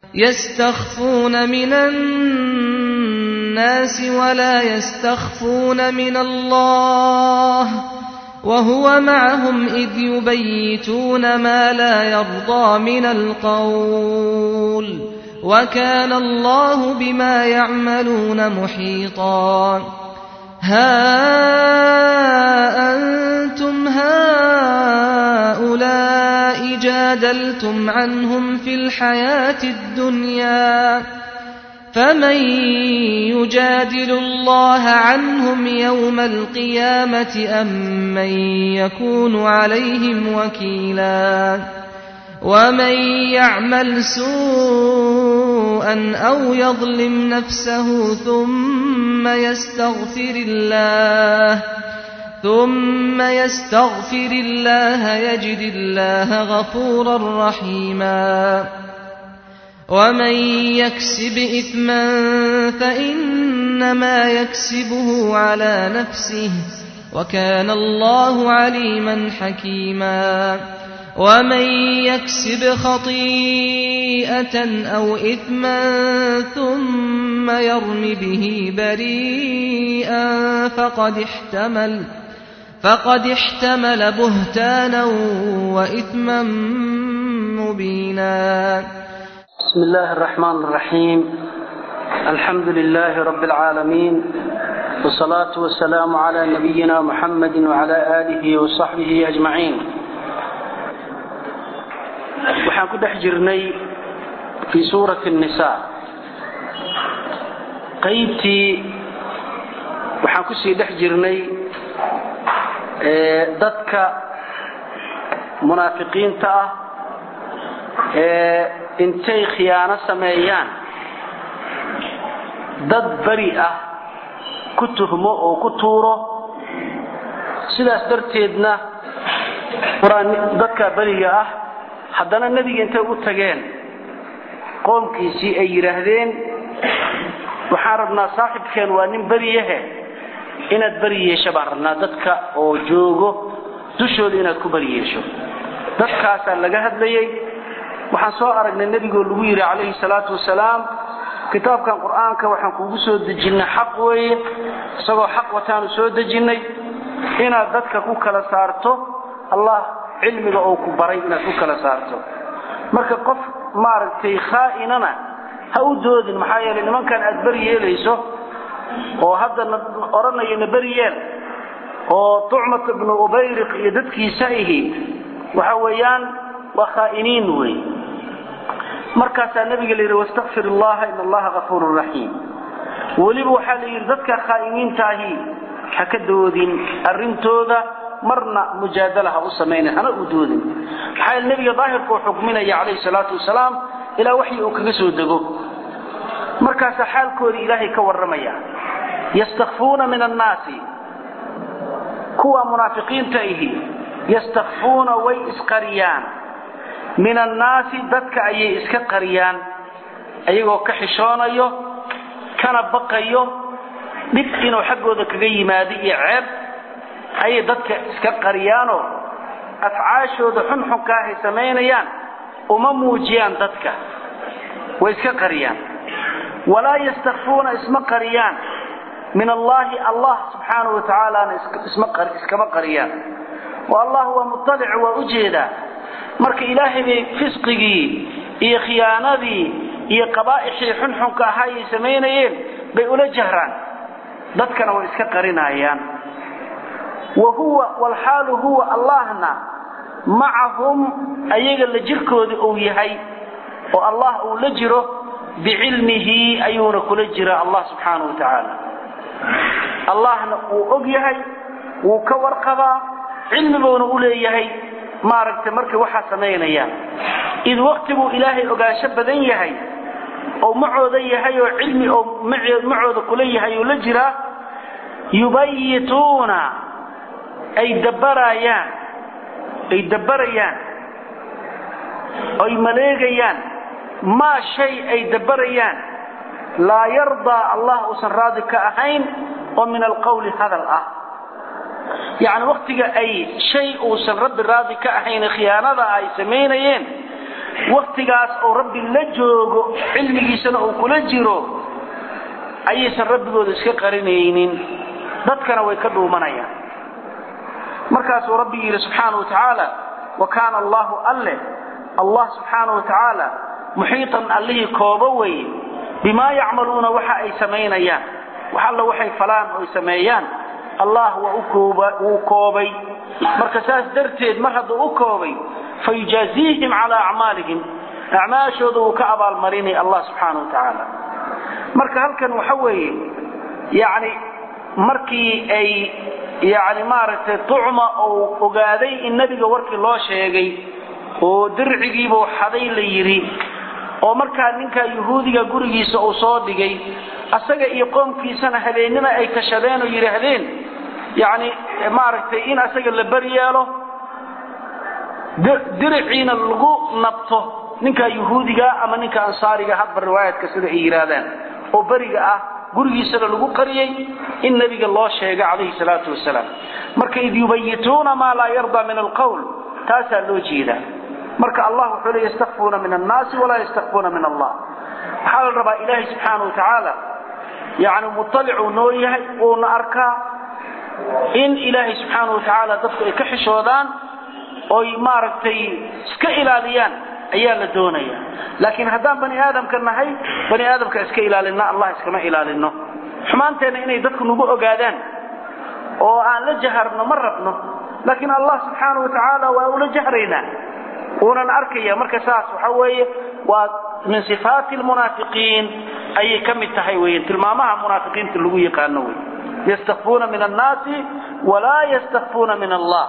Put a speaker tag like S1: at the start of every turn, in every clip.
S1: يستخفون من الناس ولا يستخفون من الله وهو معهم إذ يبيتون ما لا يرضى من القول وكان الله بما يعملون محيطا ها أنتم هؤلاء جادلتم عنهم في الحياة الدنيا فمن يجادل الله عنهم يوم القيامة أم من يكون عليهم وكيلا ومن يعمل سوءا أو يظلم نفسه ثم يستغفر الله ثم يستغفر الله يجد الله غفورا رحيما ومن يكسب إثما فإنما يكسبه على نفسه وكان الله عليما حكيما ومن يكسب خطيئة أو إثما ثم يرم به بريئا فقد احتمل فقد احتمل بهتانا وإثما مبينا
S2: بسم الله الرحمن الرحيم الحمد لله رب العالمين والصلاة والسلام على نبينا محمد وعلى آله وصحبه أجمعين waxaan ku dhex jirnay fii suurati الnisaa qaybtii waxaan kusii dhex jirnay dadka munaafiqiinta ah ee intay khiyaano sameeyaan dad beri ah ku tuhmo oo ku tuuro sidaas darteedna dadka beriga ah haddana nebiga intay u tageen qoomkiisii ay yidhaahdeen waxaan rabnaa saaxibkeen waa nin beriyahe inaad beri yeesho baan rabnaa dadka oo joogo dushooda inaad ku beri yeesho dadkaasaa laga hadlayay waxaan soo aragnay nebigoo lagu yidhi calayhi salaatu wasalaam kitaabkan qur-aanka waxaan kugu soo dejinnay xaq weeye isagoo xaq wataanu soo dejinnay inaad dadka ku kala saarto allah cilmiga oo ku baray inaad ku kala saarto marka qof maaragtay khaa'inana ha u doodin maxaa yeelay nimankan aad beri yeelayso oo haddana odhanayana beri yeel oo tucmat ibnu ubayriq iyo dadkiisa ihi waxa weeyaan waa khaa'iniin wey markaasaa nabiga la yidhi wastakfir allaha in allaha gafuurun raxiim weliba waxaa la yidhi dadka khaa'iniintaahi ha ka doodin arrintooda marna mujaadala ha u samayna hana u doodin maxaa yeele nebiga daahirka uu xukminaya calayhi salaatu wasalaam ilaa waxyi uu kaga soo dego markaasaa xaalkoodii ilaahay ka warramaya yastakfuuna min annaasi kuwa munaafiqiinta ihi yastakfuuna way isqariyaan min annaasi dadka ayay iska qariyaan ayagoo ka xishoonayo kana baqayo dhib inuu xaggooda kaga yimaado iyo ceeb ayay dadka iska qariyaanoo afcaashooda xunxunkaahay samaynayaan uma muujiyaan dadka way iska qariyaan walaa yastakfuuna isma qariyaan min allaahi allah subxaanahu wa tacaalaana iskama qariyaan oo allah waa muطalic waa u jeedaa marka ilaahay bay fisqigii iyo khiyaanadii iyo qabaa'ixii xunxunka ahaa ay samaynayeen bay ula jahraan dadkana way iska qarinayaan wa huwa walxaalu huwa allahna macahum ayaga la jirkooda uu yahay oo allah uu la jiro bicilmihi ayuuna kula jira allah subxaanahu wa tacaala allahna wuu og yahay wuu ka warqabaa cilmibuuna u leeyahay maaragtay markay waxaa samaynayaan id waqtiguu ilaahay ogaansho badan yahay oo macooda yahay oo cilmi oo macooda kula yahay oo la jiraa yubayituuna ay dabarayaan ay dabarayaan ay maleegayaan maa shay ay dabarayaan laa yardaa allah uusan raadi ka ahayn oo min alqawli hadal ah yacni waktiga ay shay uusan rabbi raadi ka ahayn khiyaanada ay samaynayeen waktigaas oo rabbi la joogo cilmigiisana uu kula jiro ayaysan rabbigooda iska qarinaynin dadkana way ka dhuumanayaan markaasuu rabbi yidhi subxaana wa tacaala wa kaana allahu alle allah subxaana wa tacaala muxiitan allihii koobo weye bimaa yacmaluuna waxa ay samaynayaan wax alla waxay falaan oo ay sameeyaan allah waa wuu koobay marka saas darteed mar hadduu u koobay fayujaaziihim calaa acmaalihim acmaashooda wuu ka abaalmarinay allah subxaana wa tacaala marka halkan waxa weeye yani markii ay yani maaragtay tucma uu ogaaday in nebiga warkii loo sheegay oo dircigiibuu xaday la yidhi oo markaa ninkaa yuhuudiga gurigiisa uu soo dhigay asaga iyo qoomkiisana habeennima ay tashadeen oo yidhaahdeen yani maaragtay in asaga la beri yeelo diriciina lagu nabto ninkaa yuhuudiga ama ninka ansaariga hadba riwaayadka sida ay yidhaahdaan oo beriga ah gurigiisana lagu qariyey in nebiga loo sheegay calayhi salaatu wasalaam marka id yubayituuna maa laa yardaa min alqowl taasaa loo jeedaa marka allah wuxuu le yastakfuuna min annaasi walaa yastakfuuna min allah waxaa la rabaa ilaahay subxaana wa tacaala yani muطalicuu noo yahay uuna arkaa in ilaahay subxaana wa tacaala dadku ay ka xishoodaan oy maaragtay iska ilaaliyaan ayaa la doonaya laakiin haddaan bani aadamka nahay bani aadamka iska ilaalina allah iskama ilaalino xumaanteenna inay dadku nagu ogaadaan oo aan la jaharno ma rabno laakiin allah subxaana wa tacaala waa ula jahraynaa uunan arkaya marka saas waxa weeye waa min sifaati lmunaafiqiin ayay ka mid tahay weyan tilmaamaha munaafiqiinta lagu yaqaano wey yastakfuuna min annaasi walaa yastakfuuna min allah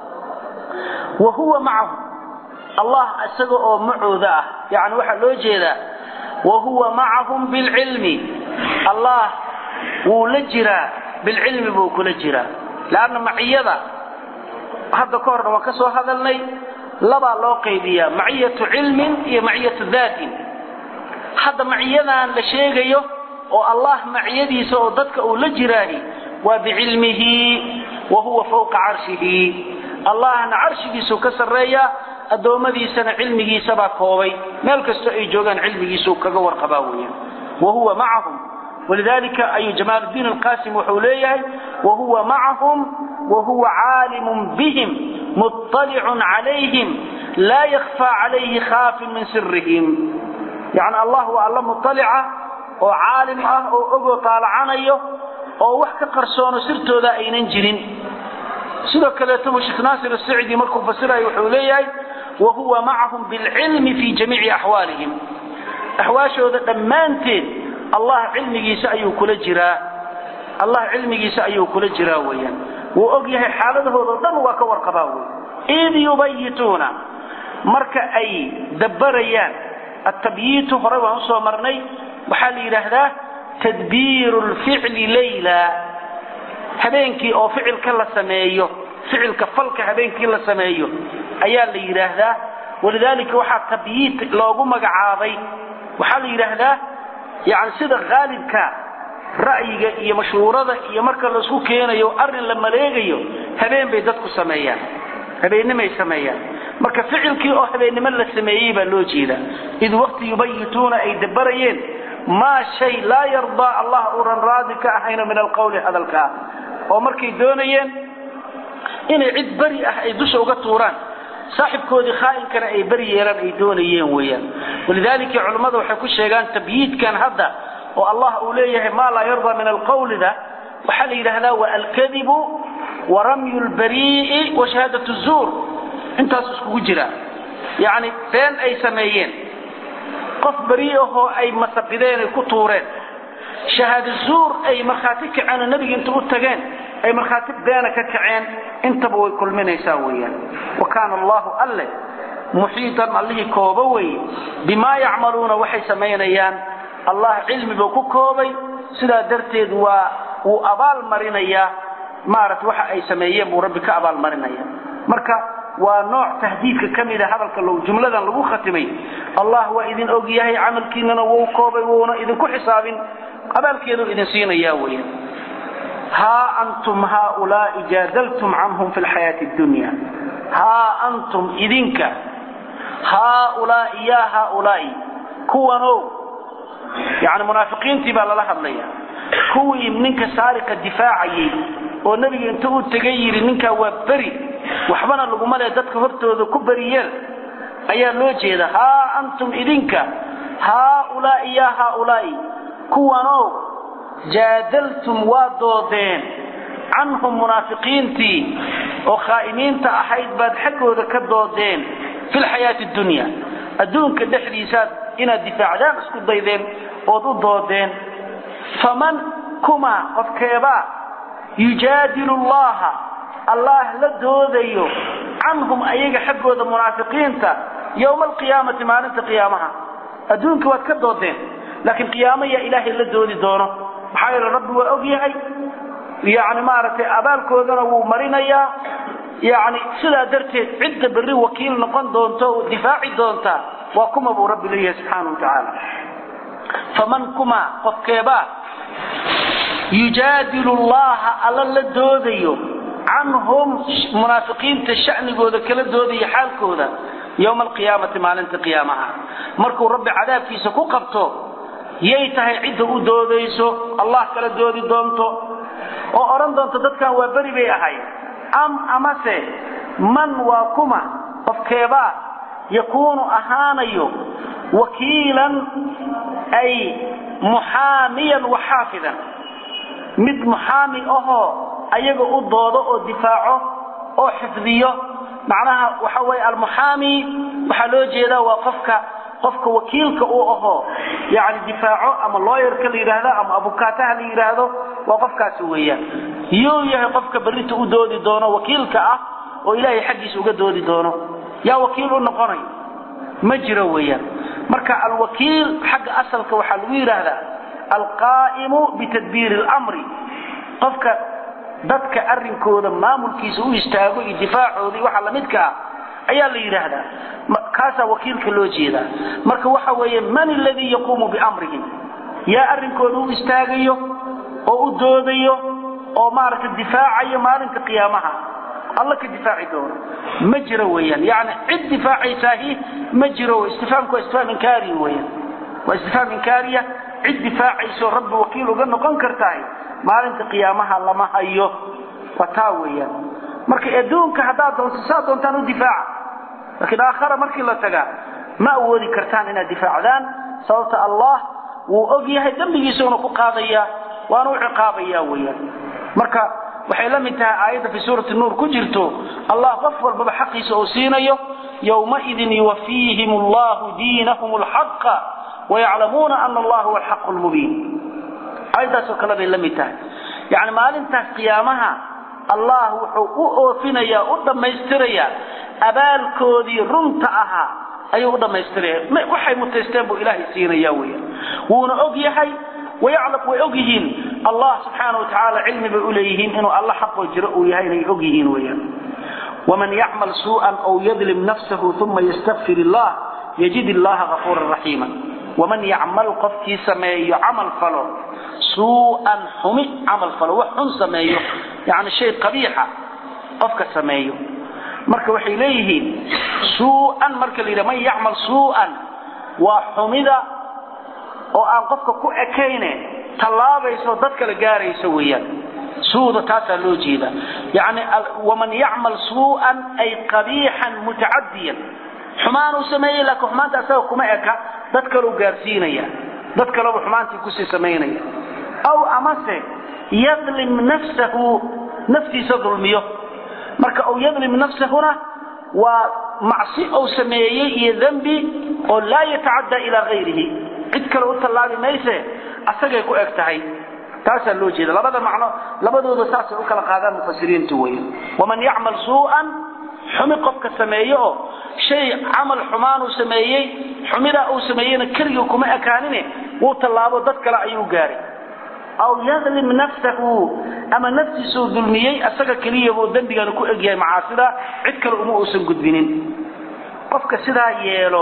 S2: wa huwa macahu allah isaga oo macooda ah yani waxaa loo jeedaa wa huwa macahum bilcilmi allah wuu la jiraa bilcilmi buu kula jiraa leanna maciyada hadda ka horna waan ka soo hadalnay labaa loo qaybiyaa maciyatu cilmin iyo maciyatu daatin hadda maciyadan la sheegayo oo allah maciyadiisa oo dadka uu la jiraahi waa bicilmihi wa huwa fawqa carshihi allahna carshigiisuu ka sarreeyaa addoommadiisana cilmigiisabaa koobay meel kastoo ay joogaan cilmigiisuu kaga warqabaa weeyaan wa huwa macahum walidalika ayuu jamaaluddiin alqasim wuxuu leeyahay wa huwa macahum wa huwa caalimun bihim muطalicun calayhim laa yakfaa calayhi khaafin min sirihim yani allah waa alla muطalica oo caalim ah oo ogoo taalacanayo oo wax ka qarsoono sirtooda aynan jirin sidoo kaleeto sheekh naasir asicdi markuu fasirayo wuxuu leeyahay wa huwa macahum bilcilmi fi jamiici axwaalihim axwaashooda dhammaanteed allah cilmigiisa ayuu kula jiraa allah cilmigiisa ayuu kula jiraa weeyaan wuu og yahay xaaladahooda o dhan waa ka warqabaa wey id yubayituuna marka ay dabbarayaan atabyiitu horey waan usoo marnay waxaa la yidhaahdaa tadbiiru lficli layla habeenkii oo ficilka la sameeyo ficilka falka habeenkii la sameeyo ayaa la yidhaahdaa walidaalika waxaa tabyiit loogu magacaabay waxaa la yidhaahdaa yani sida haalibka ra'yiga iyo mashhuurada iyo marka laisku keenayo arrin la maleegayo habeen bay dadku sameeyaan habeennimay sameeyaan marka ficilkii oo habeennimo la sameeyey baa loo jeedaa id waqti yubayituuna ay dabarayeen maa shay laa yardaa allah uunan raadi ka ahayno min alqawli hadalkaa oo markay doonayeen inay cid beri ah ay dusha uga tuuraan saaxibkoodii khaainkana ay beri yeelaan ay doonayeen weeyaan walidaalika culammada waxay ku sheegaan tabyiidkan hadda oo allah uu leeyahay maa laa yardaa min alqawlida waxaa la yidhaahdaa wa alkadibu wa ramyu lbarii'i wa shahaadat zuur intaas iskugu jira yacni been ay sameeyeen qof beri ahoo ay masabideen ay ku tuureen shahaado zuur ay markhaati kaceen oo nebiga inta u tageen ay markhaati beena ka kaceen intaba way kulminaysaa weeyaan wa kaana allahu alle muxiitan allihii kooba weeye bimaa yacmaluuna waxay samaynayaan allah cilmi buu ku koobay sidaa darteed waa wuu abaal marinayaa maarata waxa ay sameeyeen buu rabbi ka abaalmarinaya marka waa nooc tahdiidka ka mida hadalka jumladan lagu khatimay allah waa idin og yahay camalkiinana wuu koobay wuuna idinku xisaabin abaalkeedu idin siinaya weya haa antum haaulaai jaadaltum canhum fi lxayaati dunya haa antum idinka haaulaai yaa haaulaai kuwanow yani munaafiqiintii baa lala hadlaya kuwii ninka saariqa difaacayay oo nebiga inta uu tegay yidhi ninkaa waa beri waxbana laguma le dadka hortooda ku beriyeel ayaa loo jeeda haa antum idinka haaulaai yaa haaulaai kuwanow jaadaltum waa doodeen canhum munaafiqiintii oo khaa'imiinta ahayd baad xaggooda ka doodeen fi lxayaati dunya adduunka dhexdiisaad inaad difaacdaan isku daydeen ood u doodeen faman kuma qofkeebaa yujaadilu llaha allah la doodayo canhum ayaga xaggooda munaafiqiinta yowma alqiyaamati maalinta qiyaamaha adduunka waad ka doodeen laakiin qiyaamo yaa ilaahay la doodi doono maxaa yeele rabbi waa og yahay yani maaragtay abaalkoodana wuu marinayaa yani sidaa darteed cidda berri wakiil noqon doonto oo difaaci doontaa waa kuma buu rabbi leeyahay subxaana watacaala faman kuma qofkeebaa yujaadilu llaha alla la doodayo canhum munaafiqiinta sha'nigooda kala doodaya xaalkooda yowma alqiyaamati maalinta qiyaamaha markuu rabbi cadaabkiisa ku qabto yay tahay cidda u doodayso allah kala doodi doonto oo odhan doonto dadkan waa beri bay ahayd am amase man waa kuma qofkeebaa yakuunu ahaanayo wakiilan ay muxaamiyan wa xaafidan mid muxaami ahoo ayaga u doodo oo difaaco oo xifdiyo macnaha waxa weye almuxaami waxaa loo jeedaa waa qofka qofka wakiilka uu ahoo yani difaaco ama looyarka la yidhaahdo ama abukaataha la yidhaahdo waa qofkaasi weeyaan yuu yahay qofka berrinta u doodi doono wakiilka ah oo ilaahay xaggiisa uga doodi doono yaa wakiil u noqonay ma jiro weeyaan marka alwakiil xagga asalka waxaa lagu yidhaahdaa alqaa'imu bitadbiiri اlamri qofka dadka arrinkooda maamulkiisa u istaago iyo difaacoodii waxa lamidka ah ayaa la yidhaahdaa kaasaa wakiilka loo jeedaa marka waxa weeye man aladii yaquumu biamrihim yaa arrinkooda u istaagayo oo u doodayo oo maaragtay difaacayo maalinta qiyaamaha alla ka difaaci doono ma jiro weeyaan yani cid difaacaysaahi ma jiro istifaamku waa istifaam inkaari weeyaan waa istifaam inkaariya cid difaacayso rabbi wakiil uga noqon kartahay maalinta qiyaamaha lama hayo waa taa weeyaan marka adduunka haddaad doonto saa doontaan u difaaca laakiin aakhara markii la tagaa ma awoodi kartaan inaad difaacdaan sababta allah wuu og yahay dembigiisuna ku qaadaya waana u ciqaabaya weeyaan marka waxay la mid tahay aayadda fi suurati nuur ku jirto allah qof walbaba xaqiisa oo siinayo yowmaidin yuwafiihim allahu diinahum alxaqa wayaclamuuna ana allah huwa alxaqu lmubiin aayaddaasoo kale bay la mid tahay yani maalintaas qiyaamaha allah wuxuu u oofinayaa u dhammaystirayaa abaalkoodii runta ahaa ayuu u dhammaystiraya waxay mutaysteen buu ilaahay siinaya weeyaan wuuna og yahay wayaclam way og yihiin allah subxaana watacaala cilmi bay u leeyihiin inuu alla xaqoo jiro uu yahay inay og yihiin weeyaan waman yacmal suu'an aw yadlim nafsahu uma yastakfir illah yajid illaha gafuuran raxiima waman yacmal qofkii sameeyo camal falo suu'an xumi camal falo wax xun sameeyo yani shay qabiixa qofka sameeyo marka waxay leeyihiin suu'an marka la yidhaha man yacmal suu'an waa xumida oo aan qofka ku ekayne tallaabayso dad kala gaarayso weeyaan suuda taasaa loo jeeda yani waman yacmal suu'an ay qabiixan mutacadiyan xumaanuu sameeyey laakiin xumaanta asaga kuma eka dad kaleu gaarsiinaya dad kaleba xumaantii kusii samaynaya aw amase yadlim nafsahu naftiisa dulmiyo marka aw yadlim nafsahuna waa macsi ou sameeyey iyo dembi oo laa yatacaddaa ilaa hayrihi cid kale u tallaabi mayse asagay ku eg tahay taasaa loo jeeda labada macno labadooda saasay u kala qaadaan mufasiriintu weya waman yacmal suu'an xumi qofka sameeyo oo shay camal xumaanuu sameeyey xumidaa uu sameeyeyna keligii kuma ekaanine wuu tallaabo dad kale ayuu gaaray aw yadlim nafsahu ama naftiisuu dulmiyey asaga keliyabuu dembigana ku egyahay macaasida cid kale uma uusan gudbinin qofka sidaa yeelo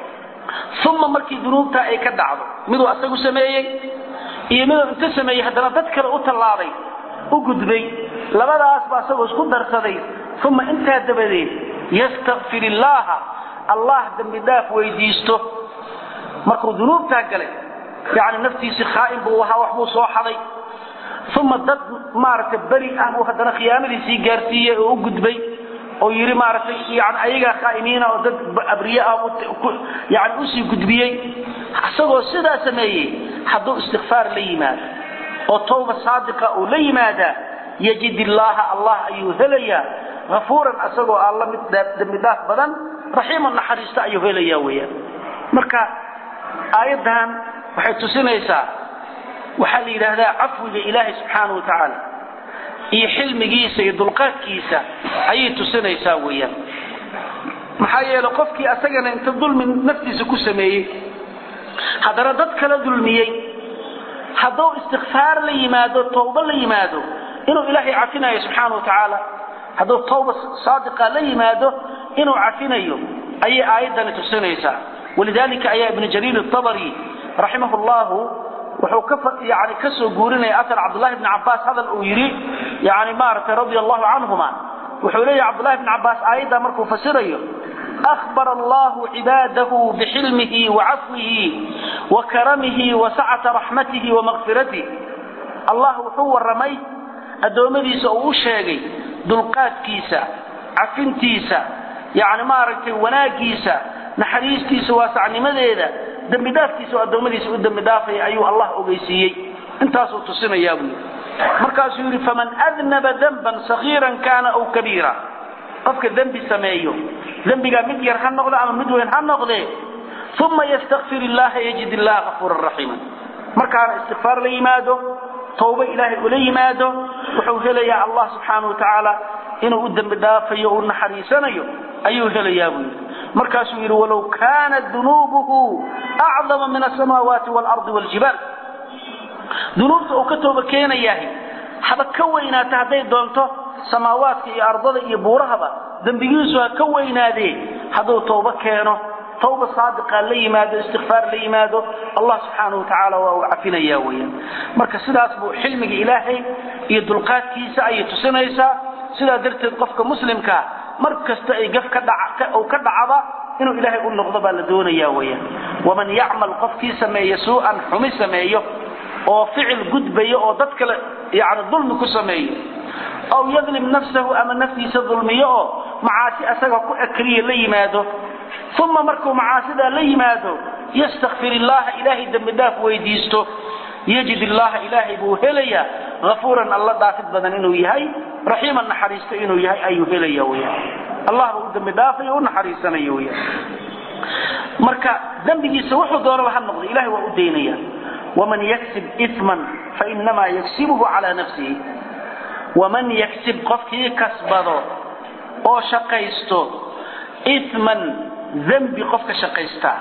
S2: uma markii dunuubtaa ay ka dhacdo miduu asagu sameeyey iyo miduu inta sameeyey haddana dad kale u tallaabay u gudbay labadaasba asagoo isku darsaday uma intaa dabadeed yastakfir illaaha allah dembi dhaaf weydiisto markuu dunuubtaa galay yani naftiisii khaa'in buu ahaa waxbuu soo xaday uma dad maaragtay beri ah buu haddana khiyaanadiisii gaarsiiyey oo u gudbay oo yidhi maaragtay yani ayagaa khaa'imiina oo dad abriye ah yani usii gudbiyey isagoo sidaa sameeyey hadduu istikfaar la yimaado oo tawba saadiqa uu la yimaadaa yajid illaaha allah ayuu helayaa afuuran isagoo alla mid dembi dhaaf badan raxiiman naxariista ayuu helayaa weyaan marka aayaddan waxay tusinaysaa waxaa la yidhaahdaa cafwiga ilaahay subxaana wa tacaala iyo xilmigiisa iyo dulqaadkiisa ayay tusinaysaa weeyaan maxaa yeele qofkii asagana inta dulmi naftiisa ku sameeyey haddana dad kala dulmiyey hadduu istikfaar la yimaado tawba la yimaado inuu ilaahay cafinayo subxaana wa tacaala hadduu tawba saadiqa la yimaado inuu cafinayo ayay aayaddani tusinaysaa walidalika ayaa ibnu jariir atabari raximah llahu wuxuu ka yani ka soo guurinaya asar cabdullahi bni cabbaas hadal uu yidhi yani maaragtay radia allahu canhuma wuxuu leeyahy cabdullahi bni cabbaas aayaddaa markuu fasirayo أخبر الله عباده بحلمه وعفوه وكرمه وسعة رحمته ومغفرته الله وحو الرمي أدومديس أو شاقي دلقات كيسا عفنتيسا يعني ما رأيت وناكيسا نحريستيسا واسع نمديدا دم دافتيسا أدومديس ودم دافي أيها الله أغيسيي انتاسو تصينا يا ابني مركز يقول فمن أذنب ذنبا صغيرا كان أو كبيرا qofka dembi sameeyo dembigaa mid yar ha noqdo ama mid weyn ha noqdee uma ystakfir illaha yajid illaha afuuran raxiima markaana istikfaar la yimaado tawba ilaahay ula yimaado wuxuu helayaa allah subxaana watacaala inuu u dembi dhaafayo u naxariisanayo ayuu helayaa buu yidhi markaasuu yidhi walow kaanat dunuubuhu acdama min asamaawaati waalardi waaljibaal dunuubta uu ka tooba keenayahay haba ka weynaata hadday doonto samaawaadka iyo ardada iyo buurahaba dembigiisu ha ka weynaadee hadduu tawba keeno tawba saadiqa la yimaado istikfaar la yimaado allah subxaanahu watacaala waa uu cafinaya weyaan marka sidaas buu xilmiga ilaahay iyo dulqaadkiisa ayay tusinaysaa sidaa darteed qofka muslimkaa mar kasta ay gaf ka uu ka dhacaba inuu ilaahay u noqdo baa la doonaya weyaan waman yacmal qofkii sameeya suu'an xumi sameeyo oo ficil gudbayo oo dad kale yani dulmi ku sameeyo aw yadlim nafsahu ama naftiisa dulmiyo oo macaasi asaga ku ekriya la yimaado uma markuu macaasidaa la yimaado yastakfir illaha ilaahay dembi dhaaf weydiisto yajid illaha ilaahay buu helayaa afuuran alla dhaafid badan inuu yahay raxiiman naxariisto inuu yahay ayuu helaya weyaan allah buu u dembi dhaafay u naxariisanayo weyaan marka dembigiisa wuxuu doonaba ha noqdo ilahay waa u daynaya waman yaksib iman fainamaa yaksibuhu calaa nafsihi waman yaksib qofkii kasbado oo shaqaysto iman dembi qofka shaqaystaa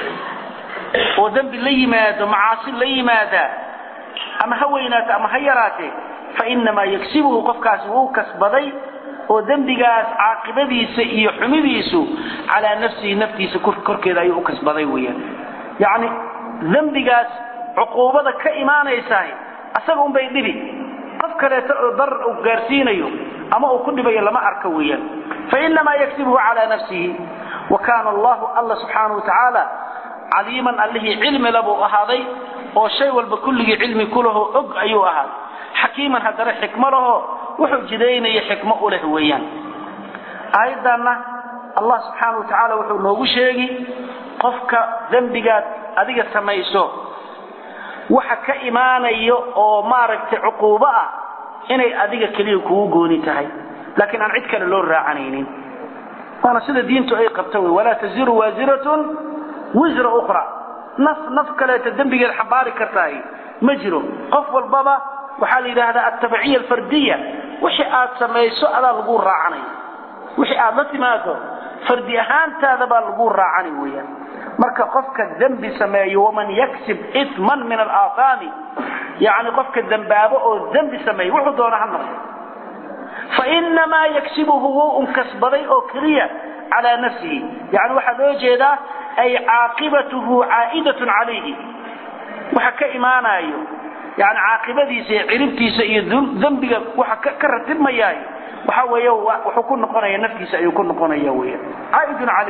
S2: oo dembi la yimaado macaasi la yimaadaa ama ha weynaato ama ha yaraatee fainamaa yaksibuhu qofkaasi wuu kasbaday oo dembigaas caaqibadiisa iyo xumidiisu calaa nafsihi naftiisa korkeeda ayuu u kasbaday weyaan yacni dembigaas cuquubada ka imaanaysahay asaga unbay dhibi qof kaleeto oo darar uu gaarsiinayo ama uu ku dhibayo lama arka weeyaan fainamaa yaksibuhu calaa nafsihi wa kaana allahu alla subxaanahu watacaala caliiman allihii cilmi labuu ahaaday oo shay walba kulligii cilmi ku laho og ayuu ahaaday xakiiman haddana xikmo laho wuxuu jidaynaya xikmo u leh weeyaan aayaddanna allah subxaana wa tacaala wuxuu noogu sheegi qofka dembigaad adiga samayso waxa ka imaanayo oo maaragtay cuquubo ah inay adiga keliya kugu gooni tahay laakiin aan cid kale loo raacanaynin waana sida diintu ay qabta wey walaa taziru waasiratun wisra ukhra naf naf kaleeta dembigeed xambaari kartahay ma jiro qof walbaba waxaa la yidhaahdaa altabciya alfardiya wixii aad samayso adaa lagu raacanaya wixii aad la timaado fardi ahaantaada baa lagu raacani weeyaan marka qofka dembi sameeyo waman yaksib iman min alaahaami yani qofka dembaabo oo dembi sameeyo wuxuu doona ha noqdo fainamaa yaksibuhu wuu un kasbaday oo keliya calaa nafsihi yani waxaa loo jeedaa ay caaqibatuhu caa'idatun calayhi waxa ka imaanayo yani caaqibadiisa iyo ciribtiisa iyo dembiga waxa ka ratibmayaay waxa weeye wuxuu ku noqonaya naftiisa ayuu ku noqonaya weya caaidun calayh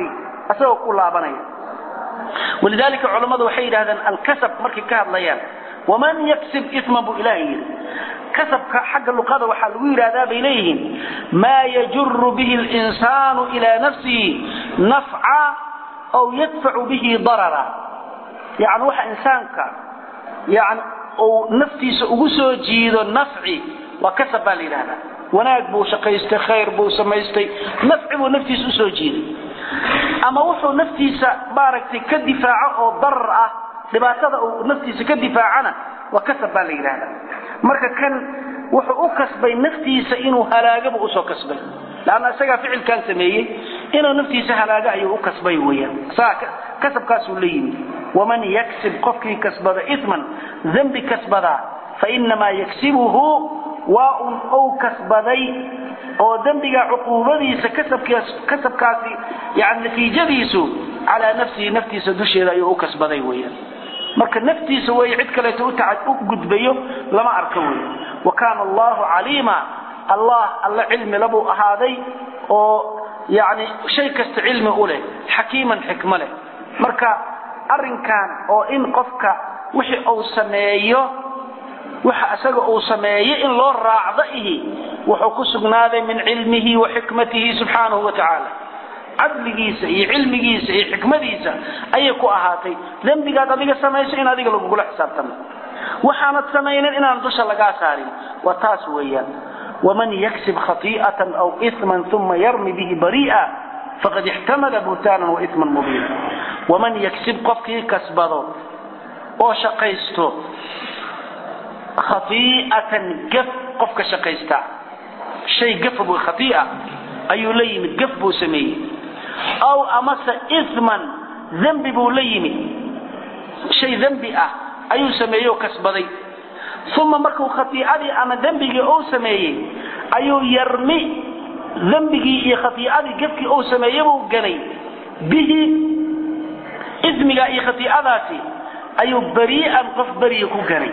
S2: asagoo ku laabanaya walidaalika culammadu waxay yidhahdeen alkasab markay ka hadlayaan waman yaksib isman buu ilahay yidhi kasabka xagga luqada waxaa lagu yidhahdaa bay leeyihiin maa yajuru bihi linsaanu ilaa nafsihi nafca aw yadfacu bihi darara yani waxa insaanka yani uu naftiisa ugu soo jiido nafci waa kasab baa la yidhahdaa wanaag buu shaqaystay khayr buu samaystay nafci buu naftiisa usoo jiiday ama wuxuu naftiisa maaragtay ka difaaco oo darar ah dhibaatada uu naftiisa ka difaacana waa kasab baa la yidhahdaa marka kan wuxuu u kasbay naftiisa inuu halaagaba usoo kasbay lanna isagaa ficilkan sameeyey inuu naftiisa halaaga ayuu u kasbay weyaan kasabkaasuu la yimid waman yaksib qofkii kasbada iman dembi kasbadaa fainamaa yaksibuhu waa un ou kasbaday oo dembiga cuquubadiisa kasabkaasi yani natiijadiisu calaa nafsihi naftiisa dusheeda ayuu u kasbaday weyaan marka naftiisa wey cid kaleeto u gudbayo lama arka wey wa kaana allahu caliima allah alla cilmi labuu ahaaday oo yani shay kasta cilmi u leh xakiiman xikmo leh marka arrinkan oo in qofka wixii uu sameeyo waxa isaga uu sameeyo in loo raacdo ihi wuxuu ku sugnaaday min cilmihi wa xikmatihi subxaanahu wa tacaala cadligiisa iyo cilmigiisa iyo xikmadiisa ayay ku ahaatay dembigaad adiga samayso in adiga lagugula xisaabtamo waxaanad samaynin inaan dusha lagaa saarin waa taas weeyaan waman yaksib khai'atan aw iman uma yarmi bihi bari'a faqad ixtamala buhtaanan wa iman mubiina waman yaksib qofkii kasbado oo shaqaysto khai'atan gaf qofka shaqaysta shay gafa buu khai'a ayuu la yimid gaf buu sameeyey aw amase iman dembi buu la yimid shay dembi ah ayuu sameeyey oo kasbaday uma markuu khaiicadii ama dembigii uu sameeyey ayuu yarmi dembigii iyo khaiicadii gafkii uu sameeyebuu ganay bihi ismiga iyo khaiicadaasi ayuu barii'an qof beriya ku ganay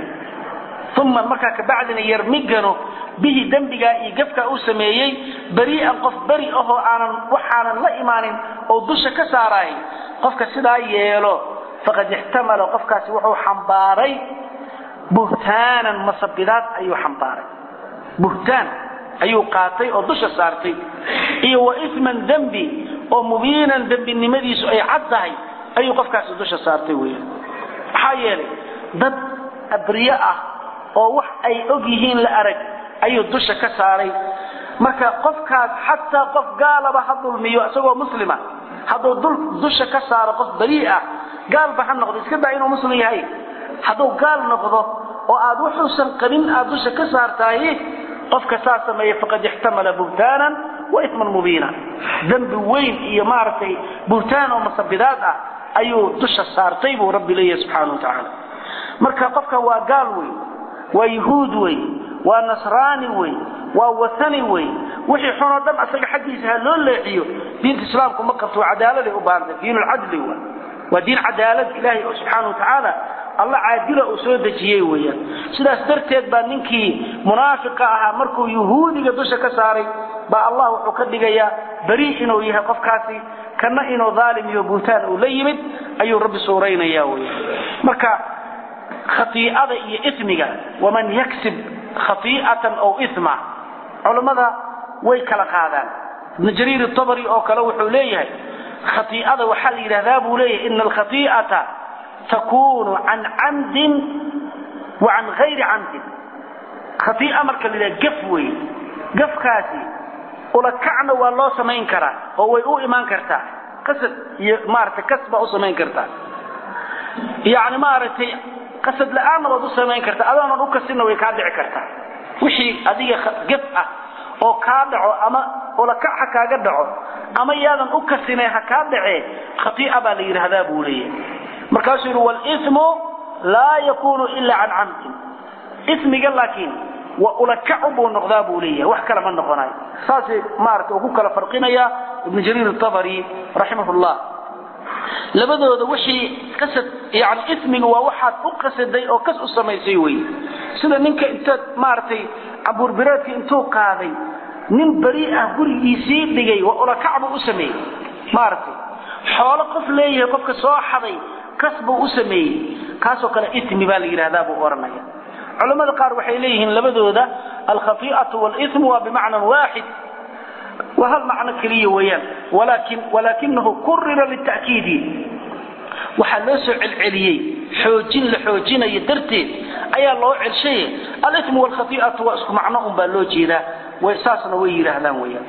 S2: uma markaa kabacdina yarmi gano bihi dembigaa iyo gafkaa uu sameeyey berii'an qof beri ahoo aanan waxaanan la imaanin oo dusha ka saaraay qofka sidaa yeelo faqad ixtamala qofkaasi wuxuu xambaaray buhtaanan masabidaad ayuu xambaaray buhtaan ayuu qaatay oo dusha saartay iyo wa isman dembi oo mubiinan dembinimadiisu ay cad tahay ayuu qofkaasi dusha saartay weyan maxaa yeelay dad abriye ah oo wax ay og yihiin la arag ayuu dusha ka saaray marka qofkaas xataa qof gaalaba ha dulmiyo isagoo muslima hadduu dusha ka saaro qof barii ah gaalba ha noqdo iska daa inuu muslim yahay hadduu gaal noqdo oo aad wuxuusan qabin aad dusha ka saartaay qofka saa sameeya faqad ixtamala buhtaanan wa isman mubiina dembi weyn iyo maaragtay buhtaan oo masabidaad ah ayuu dusha saartay buu rabbi leeyahay subxaana wa tacaala marka qofka waa gaal wey waa yuhuud wey waa nasraani wey waa watani wey wixii xunoo dhan asaga xaggiisa ha loo leexiyo diinta islaamku ma qabto waa cadaaladay u baahantay diinulcadli w waa diin cadaalad ilaahay oo subxaana wa tacaala alla caadila uu soo dejiyey weeyaan sidaas darteed baa ninkii munaafiqa ahaa markuu yuhuudiga dusha ka saaray baa allah wuxuu ka dhigayaa beri inuu yahay qofkaasi kana inuu dhaalim iyo buutaan uu la yimid ayuu rabbi suuraynaya weyan marka khaiicada iyo ismiga waman yaksib khaiicatan aw isma culammada way kala qaadaan ibnu jariir tabri oo kale wuxuu leeyahay khaiicada waxaa la yidhahdaa buu leeyahay ina alkhaiicata takunu can camdin wa can hayri camdin khaiica marka la yidhaha gaf wey gafkaasi ulakacna waa loo samayn karaa oo way u imaan kartaa qasad iyo maaragtay kas baa u samayn kartaa yani maaragtay qasad la-aanna waad u samayn kartaa adoonan u kasinna way kaa dhici kartaa wixii adiga gaf ah oo kaa dhaco ama ulakac ha kaaga dhaco ama yaadan u kasinay ha kaa dhacee khaiica baa la yidhaahdaa buu leeyahay markaasuu yidhi walismu laa yakunu ila can camdin ismiga laakiin waa ulakacu buu noqdaa buu leeyahay wax kale ma noqonayo saasay maarata ugu kala farqinaya ibnu jariir atabari raximah llah labadooda wixii qasad yani ismiga waa waxaad u qasaday oo kas u samaysay wey sida ninka intaad maaragtay cabuurbireedka intuu qaaday nin beri ah gurigiisii dhigay waa ulakac buu u sameeyey maaragtay xoolo qof leeyahay qofka soo xaday kas buu u sameeyey kaasoo kale ismi baa la yidhahdaa buu odhanaya culamada qaar waxay leeyihiin labadooda alkhafii'atu walismu waa bimacnan waaxid waa hal macno keliya weeyaan walakin walaakinahu kurira lita'kiidi waxaa loo soo celceliyey xoojin la xoojinayo darteed ayaa loo celshay alismu waalkhati'atu waa isku macno un baa loo jeedaa way saasna way yidhaahdaan weeyaan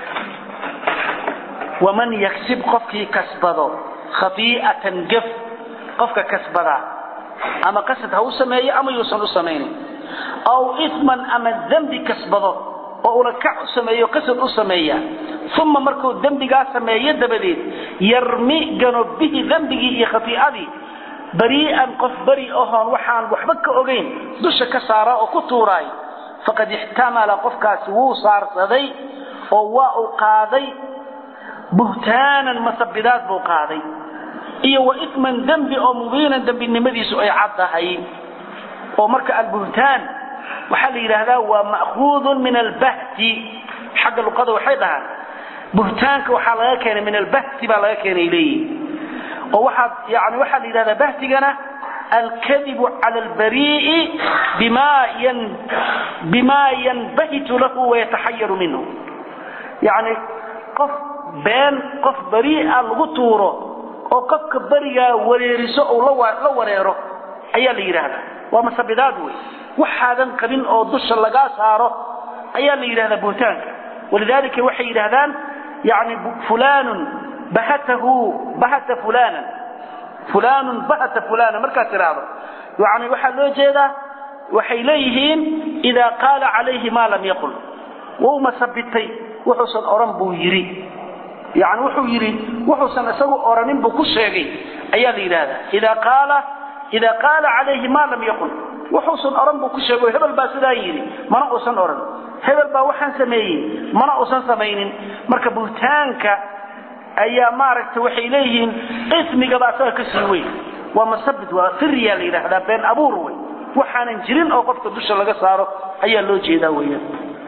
S2: waman yaksib qofkii kasbado khati'atan gaf qofka kasbadaa ama qasad ha u sameeyo ama yuusan u samaynin aw isman ama dembi kasbado oo ulakac u sameeyo qasad u sameeya uma markuu dembigaa sameeyo dabadeed yarmi gano bihi dembigii iyo khatiicadii barii'an qof beri ahoon waxaan waxba ka ogayn dusha ka saara oo ku tuuraay faqad ixtamala qofkaasi wuu saarsaday oo waa uu qaaday buhtaanan masabidaad buu qaaday iyo wa isman dembi oo mubiinan dembinimadiisu ay caddahay oo marka albuhtaan waxaa la yidhaahdaa waa ma'khuudun min albahti xagga luqada waxay dhahaan buhtaanka waxaa laga keenay min albahti baa laga keenay leeyihin oo waxaad yani waxaa la yidhahdaa bahtigana alkadibu cala albarii'i bima yan bima yanbahitu lahu wayataxayaru minhu yani qof been qof barii'a lagu tuuro oo qofka berigaa wareeriso ou la wareero ayaa la yidhaahdaa waa masabidaad wey waxaadan qabin oo dusha lagaa saaro ayaa la yidhahdaa buhtaanka walidaalika waxay yidhahdaan yani fulanun bahatahu bahata fulanan fulanun bahata fulana markaad tidhaahdo yani waxaa loo jeedaa waxay leeyihiin idaa qaala calayhi maa lam yaqul wuu masabitay wuxuusan odhan buu yidhi yani wuxuu yidhi wuxuusan isagu oranin buu ku sheegay ayaa la yidhahdaa idaa qaala idaa qaala calayhi maa lam yaqul wuxuusan odhan buu ku sheego hebel baa sidaa yidhi mana uusan odhan hebel baa waxaan sameeyey mana uusan samaynin marka buhtaanka ayaa maaragta waxay leeyihiin ismigaba asaga ka sii weyn waa masabid waa firyaa la yidhaahdaa been abuur wey waxaanan jirin oo qofka dusha laga saaro ayaa loo jeedaa weeyaan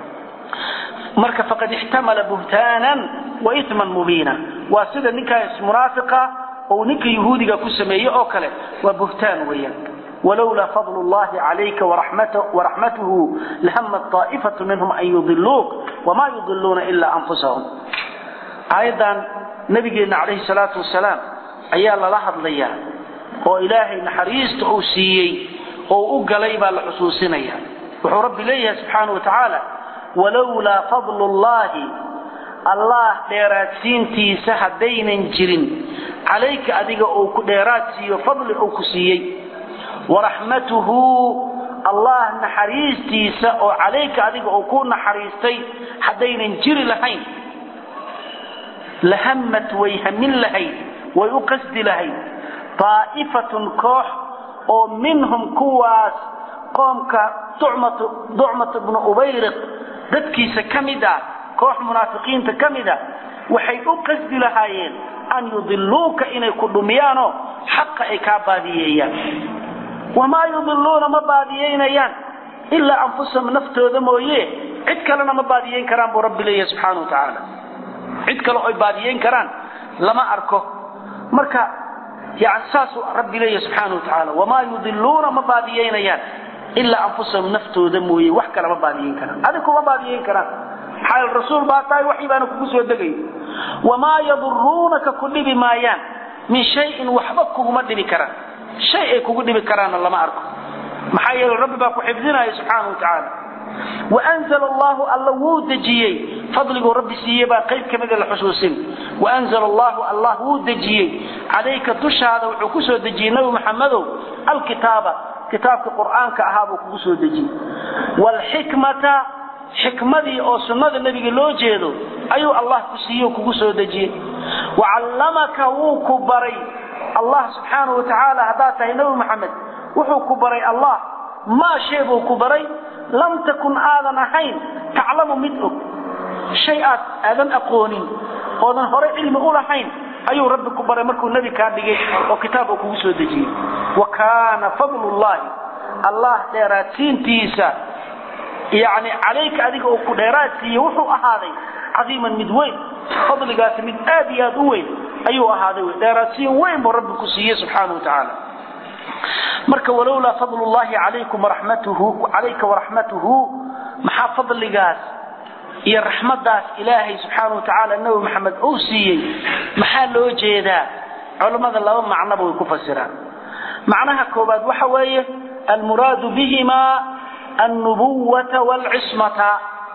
S2: marka faqad ixtamala buhtaanan wa isman mubiina waa sida ninkaas munaafiqa oo ninka yahuudiga ku sameeye oo kale waa buhtaan weeyaan walowlaa fadl llahi calayka waraxmatuhu lahamat taa'ifatu minhum an yudiluuk wamaa yudiluuna ilaa anfusahum aayaddan nabigeenna calayhi salaatu wasalaam ayaa lala hadlayaa oo ilaahay naxariista uu siiyey oo u galay baa la xusuusinaya wuxuu rabbi leeyahay subxaana wa tacaala walowlaa fadlu llahi allah dheeraadsiintiisa haddaynan jirin calayka adiga uu ku dheeraad siiyo fadli uu ku siiyey waraxmatuhu allah naxariistiisa oo calayka adiga uu ku naxariistay haddaynan jiri lahayn lahamad way hamin lahayd way u qasdi lahayd daa'ifatun koox oo minhum kuwaas qoomka ducmatu bnu ubayriq dadkiisa ka mid ah koox munaafiqiinta ka mid a waxay u qasdi lahaayeen an yudiluuka inay ku dhumiyaanoo xaqa ay kaa baadiyeeyaan wamaa yudiluuna ma baadiyeynayaan ilaa anfusahum naftooda mooye cid kalena ma baadiyeyn karaan buu rabbi leeyahay subxaana wa tacaala cid kale oy baadiyeyn karaan lama arko marka yani saasuu rabbi leeyahay subxaana wa tacaala wamaa yudiluuna ma baadiyeynayaan ilaa anfusahum naftooda mooye wax kale ma baadiyeyn karaan adigu ma baadiyeyn karaan maxaa rasuul baa tahay waxii baana kugu soo degay wamaa yaduruunaka ku dhibi maayaan min shayin waxba kuguma dhibi karaan shay ay kugu dhibi karaanna lama arko maxaa yeele rabbi baa ku xifdinaya subxaana wa tacaala waanzl allahu alla wuu dejiyey fadliguu rabbi siiyey baa qayb ka mida la xusuusin waanzl allahu allah wuu dejiyey calayka dushaada wuxuu ku soo dejiyey nabi maxamedow alkitaaba kitaabka qur'aanka ahaa buu kugu soo dejiyey wlxikmata xikmadii oo sunnada nebiga loo jeedo ayuu allah ku siiye kugu soo dejiyey wacallamaka wuu ku baray allah subxaana wa tacaala haddaad tahay nebi maxamed wuxuu ku baray allah maa shay buu ku baray lam takun aadan ahayn taclamu mid og shay aad aadan aqoonin oodan hore cilmi u lahayn ayuu rabbi ku baray markuu nebi kaa dhigay oo kitaab uu kugu soo dejiyey wa kaana fadlullahi allah dheeraadsiintiisa yani calayka adiga uu ku dheeraad siiye wuxuu ahaaday cadiiman mid weyn fadligaasi mid aad iyo aad u weyn ayuu ahaaday wey dheeraadsiin weyn buu rabbi ku siiyey subxaana wa tacaala marka walowlaa fadl llahi calaykum waraxmatuhu calayka waraxmatuhu maxaa fadligaas iyo raxmadaas ilaahay subxaana wa tacaala nabi maxamed uu siiyey maxaa loo jeedaa culammada laba macnoba way ku fasiraan macnaha koobaad waxa weeye almuraadu bihimaa alnubuwata waalcismata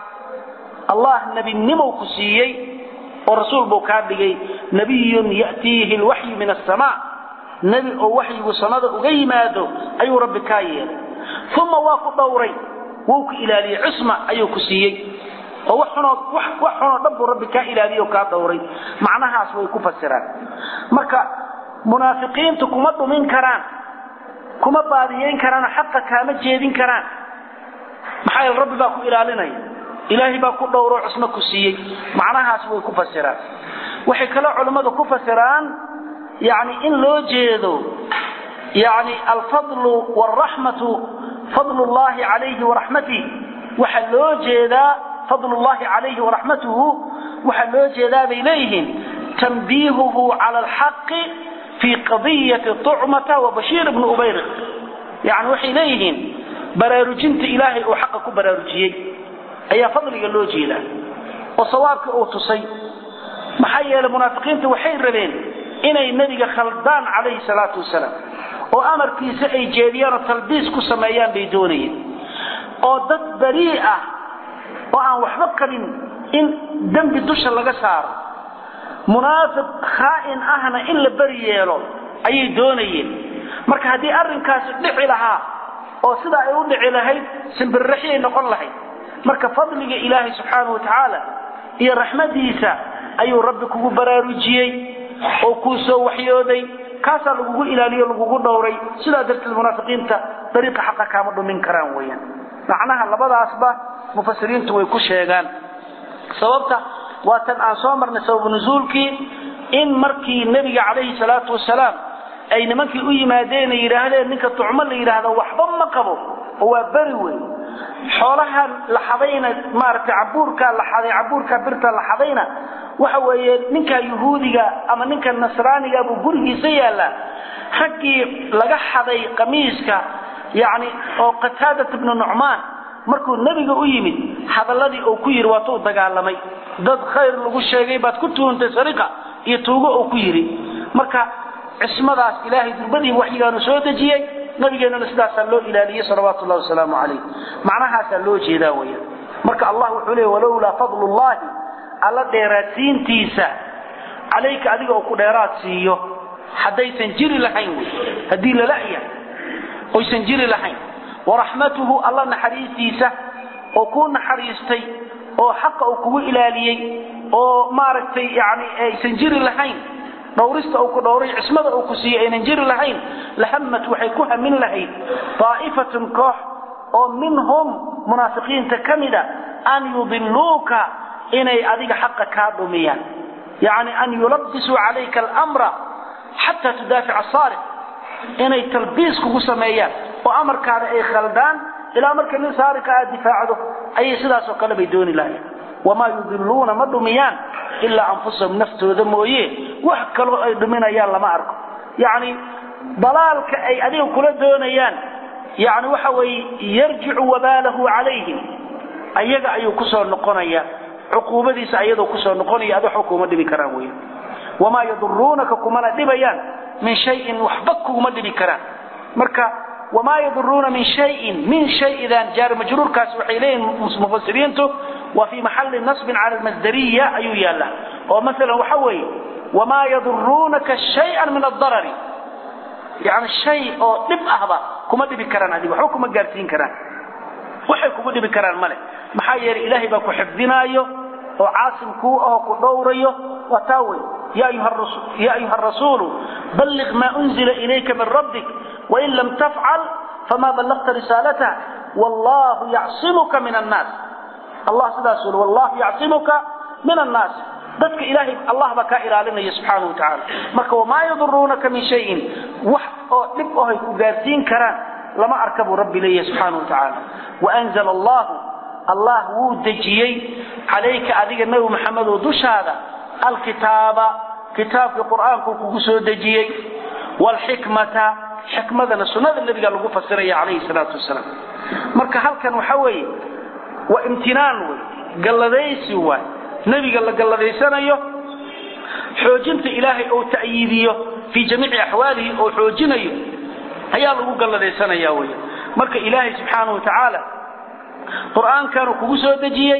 S2: allah nebinimow ku siiyey oo rasuul buu kaa dhigay nabiyun ya'tiihi lwaxyu min asamaa nebi oo waxyigu samada uga yimaado ayuu rabbi kaa yeelay uma waa ku dhowray wuu ku ilaaliyey cisma ayuu ku siiyey oo wax xunoo wax wax xunoo dhan buu rabbi kaa ilaaliyo kaa dhowray macnahaas way ku fasiraan marka munaafiqiintu kuma dhumin karaan kuma baadiyeyn karaan xaqa kaama jeedin karaan maxaa yeele rabbi baa ku ilaalinaya ilaahay baa ku dhowro cismo ku siiyey macnahaas way ku fasiraan waxay kaloo culimmadu ku fasiraan yani in loo jeedo yani alfadlu waraxmatu fadlu llahi calayhi waraxmatih waxaa loo jeedaa fadl llahi calayhi waraxmatuhu waxaa loo jeedaa bay leeyihiin tanbiihuhu cala alxaqi fii qadiyati tucmata wa bashiir bni ubayriq yani waxay leeyihiin baraarujinta ilaahay uu xaqa ku baraarujiyey ayaa fadliga loo jeedaa oo sawaabka uu tusay maxaa yeelay munaafiqiinta waxay rabeen inay nebiga khaldaan calayhi salaatu wasalaam oo amarkiisa ay jeediyaan oo talbiis ku sameeyaan bay doonayeen oo dad barii ah oo aan waxba qabin in dembi dusha laga saaro munaafiq khaa'in ahna in la beri yeelo ayay doonayeen marka haddii arrinkaasi dhici lahaa oo sidaa ay u dhici lahayd simbirraxyay noqon lahayd marka fadliga ilaahay subxaanahu watacaala iyo raxmadiisa ayuu rabbi kugu baraarujiyey oo kuu soo waxyooday kaasaa lagugu ilaaliyo lagugu dhowray sidaa darteed munaafiqiinta dariiqa xaqa kaama dhumin karaan weeyaan macnaha labadaasba mufasiriintu way ku sheegaan sababta waa tan aan soo marnay sababu nusuulkii in markii nebiga calayhi salaatu wasalaam ay nimankii u yimaadeen ay yidhaahdeen ninka tucmo la yidhaahdo waxba ma qabo oo waa beri wey xoolaha la xadayna maaragtay cabuurkaa la xaday cabuurkaa birta la xadayna waxa weeye ninka yuhuudiga ama ninka nasraaniga buu gurigiisa yaallaa raggii laga xaday qamiiska yacni oo qataadat ibnu nucmaan markuu nebiga u yimid hadalladii uu ku yidhi waatuu dagaalamay dad khayr lagu sheegay baad ku tuuntay sariqa iyo tuugo uu ku yidhi marka cismadaas ilaahay durbadii waxyigaanu soo dejiyey nabigeennuna sidaasaa loo ilaaliyey salawaatu llahi wasalaamu calayh macnahaasaa loo jeedaa weeyaan marka allah wuxuu leeyay walowlaa fadlu llahi alla dheeraadsiintiisa calayka adiga uu ku dheeraad siiyo haddaysan jiri lahayn wey haddii lala'ya oysan jiri lahayn waraxmatuhu alla naxariistiisa oo kuu naxariistay oo xaqa uu kugu ilaaliyey oo maaragtay yani aysan jiri lahayn dhowrista uu ku dhowray cismada uu ku siiyey aynan jiri lahayn lahammat waxay ku hamin lahayd daa'ifatun koox oo minhum munaafiqiinta ka mida an yudiluuka inay adiga xaqa kaa dhumiyaan yacni an yulabbisuu calayka almra xataa tudaafica asaariq inay talbiis kugu sameeyaan oo amarkaada ay khaldaan ilaa marka nin saarika aad difaacdo ayay sidaasoo kale bay dooni lahayn wamaa yudiluuna ma dhumiyaan ilaa anfusahum naftooda mooye wax kaloo ay dhuminayaan lama arko yacni dalaalka ay adiga kula doonayaan yani waxa weeye yarjicu wabaalahu calayhim ayaga ayuu kusoo noqonaya cuquubadiisa ayadoo kusoo noqonaya ad waxba kuma dhibi karaan wey wamaa yaduruunaka kumana dhibayaan min shayin waxba kuguma dhibi karaan marka wamaa yaduruuna min shayin min shayidan jaar majruurkaas waxay leeyihin mufasiriintu waa fii maxalli nasbin cala almasdariya ayuu yaallaa oo masalan waxa weeye wamaa yaduruunaka shayan min adarari yani shay oo dhib ahba kuma dhibi karaan adiga waxba kuma gaarsiin karaan waxay kugu dhibi karaan male maxaa yeelay ilaahay baa ku xifdinaayo oo caasim kuu ahoo ku dhowrayo waa taa wey ya ayuha rasuulu balliq maa unzila ilayka min rabbik wain lam tafcal fama ballaqta risaalatah wallahu yacsimuka min annaas allah sidaas uli wallahu yacsimuka min annaas dadka ilaahay allah baa kaa ilaalinaya subxaana wa tacaala marka wamaa yaduruunaka min shayin wax oo dhib ohay ku gaarsiin karaan lama arka buu rabbi leeyahay subxaana wa tacaala waanzala allahu allah wuu dejiyey calayka adiga nebi maxamedow dushaada alkitaaba kitaabkii qur'aanku kugu soo dejiyey waalxikmata xikmadana sunnada nebiga lagu fasiraya calayhi salaatu wasalaam marka halkan waxa weeye waa imtinaan wey galladaysi waay nebiga la galladaysanayo xoojinta ilaahay oo ta'yiidiyo fii jamiici axwaalihi oo xoojinayo ayaa lagu galladaysanaya wey marka ilaahay subxaanahu watacaala qur'aankaanu kugu soo dejiyey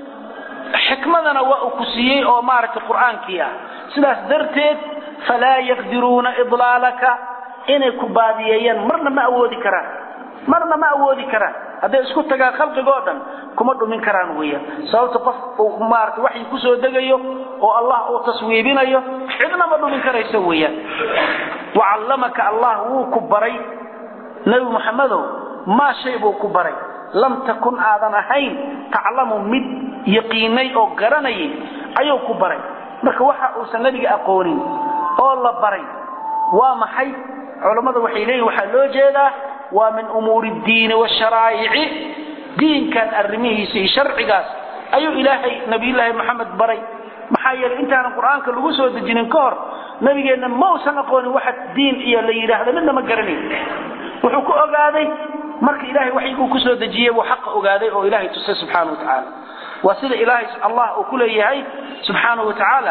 S2: xikmadana waa uu ku siiyey oo maaragtay qur'aankii ah sidaas darteed falaa yaqdiruuna idlaalaka inay ku baadiyeeyaan marna ma awoodi karaan marna ma awoodi karaan hadday isku tagaan khalqigoo dhan kuma dhumin karaan weeyaan sababta qof uu maaragtay waxyi ku soo degayo oo allah uu taswiibinayo cidna ma dhumin karayso weeyaan wacallamaka allah wuu ku baray nebi muxamedow maa shay buu ku baray lam takun aadan ahayn taclamu mid yaqiinay oo garanayay ayuu ku baray marka waxa uusan nebiga aqoonin oo la baray waa maxay culammadu waxay leeyihin waxaa loo jeedaa waa min umuuri ddiini washaraa'ici diinkan arrimihiisa iyo sharcigaas ayuu ilaahay nabiyullaahi moxamed baray maxaa yeelay intaanan qur'aanka lagu soo dejinin ka hor nabigeenna ma usan aqoonin waxa diin iyo la yidhaahdo midna ma garanayn wuxuu ku ogaaday marka ilahay waxyiguu kusoo dejiyey buu xaqa ogaaday oo ilahay tusay subxaana wa tacaala waa sida ilaahay allah uu ku leeyahay subxaana wa tacaala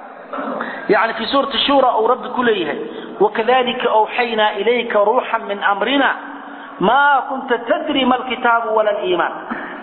S2: يعني في سورة الشورى أو رب كليها وكذلك أوحينا إليك روحا من أمرنا ما كنت تدري ما الكتاب ولا الإيمان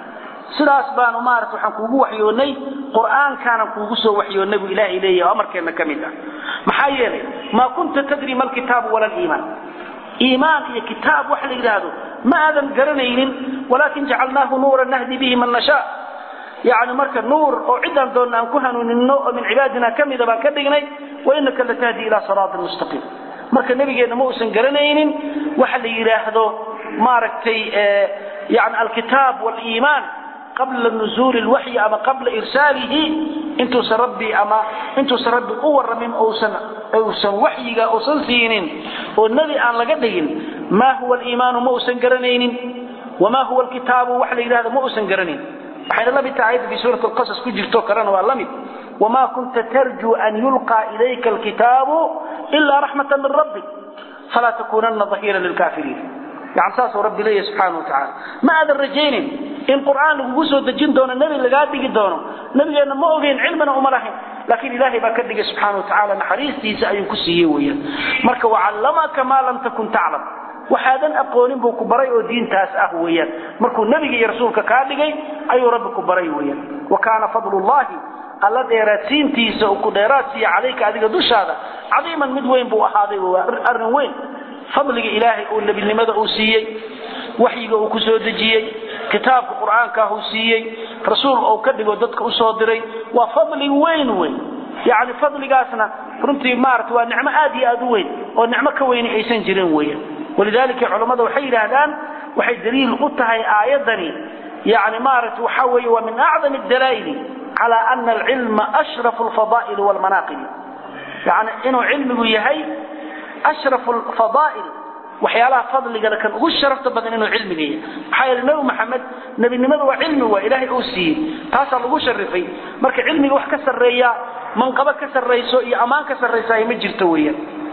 S2: sidaas baanu maarata waxaan kuugu waxyoonnay qur'aankaana kuugu soo waxyoonnay buu ilaah leeyahay oo amarkeenna ka mid ah maxaa yeelay maa kunta tadri ma alkitaabu wala aliimaan iimaan iyo kitaab wax la yidhaahdo ma aadan garanaynin walaakin jacalnaahu nuuran nahdi bihi man nashaa yani marka nuur oo ciddaan doonna aan ku hanuuninno oo min cibaadina ka mida baan ka dhignay wa inaka latahdi ilaa siraatin mustaqiim marka nebigeenna ma uusan garanaynin waxa la yidhaahdo maaragtay yani alkitaab waliimaan qabla nuzuuli lwaxyi ama qabla irsaalihi intuusan rabbi ama intuusan rabbi u warramin uusan uusan waxyiga uusan siinin oo nebi aan laga dhigin maa huwa aliimaanu ma uusan garanaynin wamaa huwa alkitaabu wax la yidhahdo ma uusan garanayn waxayna la mid tahay ayadda fi suurati alqasas ku jirto kalena waa la mid wamaa kunta tarjuu an yulqaa ilayka alkitaabu ilaa raxmatan min rabbik falaa takuunanna dahiira lilkaafiriin yani saasuu rabbi leeyahy subxaana wa tacaala ma aadan rajaynin in qur'aan lagugu soo dejin doono nebi lagaa dhigi doono nebigeenna ma ogeyn cilmina uma lahayn laakiin ilaahay baa ka dhigay subxaana wa tacaala naxariistiisa ayuu ku siiyey weeyaan marka wacallamaka maa lam takun taclam waxaadan aqoonin buu ku baray oo diintaas ah weeyaan markuu nebiga iyo rasuulka kaa dhigay ayuu rabbi ku baray weeyaan wa kaana fadlullahi alla dheeraadsiintiisa uu ku dheeraad siiya calayka adiga dushaada cadiiman mid weyn buu ahaaday waa arrin weyn fadliga ilaahay uu nebinimada uu siiyey waxyiga uu ku soo dejiyey kitaabka qur'aankaah uu siiyey rasuul uu ka dhigo dadka u soo diray waa fadli weyn weyn yacni fadligaasna runtii maarata waa nicmo aad iyo aad u weyn oo nicmo ka weyni aysan jirin weeyaan walidaalika culammada waxay yidhaahdaan waxay daliil u tahay aayaddani yani maarata waxa weeye waa min acdam adalaa'ili cala ana alcilma ashrafu alfadaa'ili walmanaaqibi yani inuu cilmigu yahay ashrafu alfadaa'il waxyaalaha fadligana kan ugu sharafta badan inuu cilmiga yahay maxaa yeele nebi maxamed nebinimada waa cilmi waa ilaahay uu siiyey taasaa lagu sharifay marka cilmiga wax ka sarreeya manqabo ka sarrayso iyo ammaan ka sarraysaay ma jirto weeyaan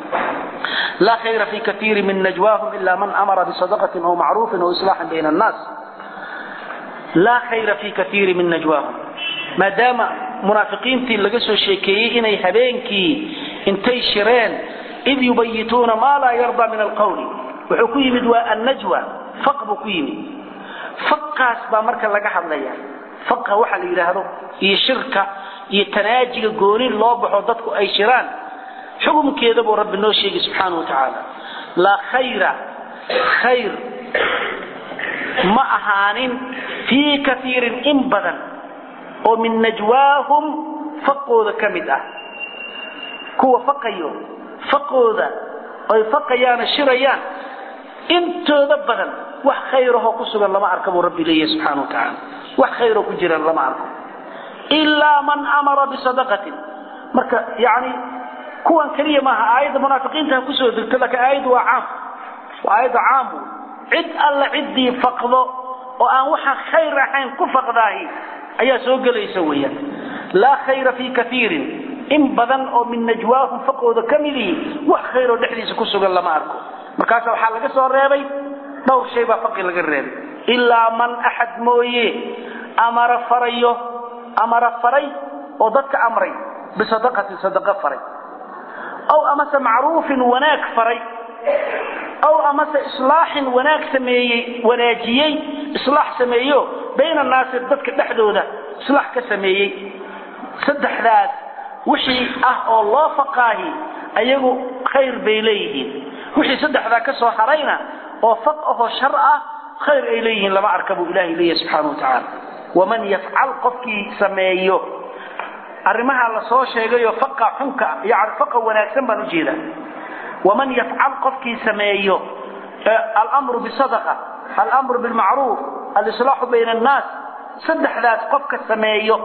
S2: laa khayra fi kaiiri min najwaahum ila man amara bisadaqatin aw macruufin aw islaaxin bayna annaas laa khayra fi kaiiri min najwaahum maadaama munaafiqiintii laga soo sheekeeyey inay habeenkii intay shireen id yubayituuna maa laa yarda min alqawli wuxuu ku yimid waa annajwa faq buu ku yimid faqaas baa marka laga hadlaya faqa waxa la yidhaahdo iyo shirka iyo tanaajiga gooni loo baxo dadku ay shiraan xukumkeeda buu rabbi noo sheegay subxaana wa tacaala laa khayra khayr ma ahaanin fii kaiirin in badan oo min najwaahum faqooda ka mid ah kuwa faqayo faqooda ay faqayaana shirayaan intooda badan wax khayrahoo ku sugan lama arka buu rabbi leeyahay subxana wa tacaala wax khayroo ku jira lama arko ilaa man amara bisadaqatin marka yani kuwan keliya maaha aayadda munaafiqiinta ha kusoo degto laakiin aayaddu waa caam waa aayadda caam wey cid alla ciddii faqdo oo aan waxaan khayr ahayn ku faqdaahi ayaa soo gelaysa weeyaan laa khayra fii kaiirin in badan oo min najwaahum faqooda ka midihi wax khayroo dhexdiisa ku sugan lama arko markaasa waxaa laga soo reebay dhowr shay baa faqi laga reebay ilaa man axad mooye amara farayo amara faray oo dadka amray bisadaqatin sadaqa faray aw amase macruufin wanaag faray aw amase islaaxin wanaag sameeyey wanaajiyey islaax sameeyo bayna annaasi dadka dhexdooda islaax ka sameeyey saddexdaas wixii ah oo loo faqaahi ayagu khayr bay leeyihiin wixii saddexdaa ka soo harayna oo faq ahoo shar ah khayr ay leeyihiin lama arka buu ilaahay leeyahy subxaana wa tacaala waman yafcal qofkii sameeyo arrimaha la soo sheegayo faqa xunka yani faqa wanaagsan baan ujeedaa waman yafcal qofkii sameeyo alamru bisadaqa alamru bilmacruuf alislaaxu bayna annaas saddexdaas qofka sameeyo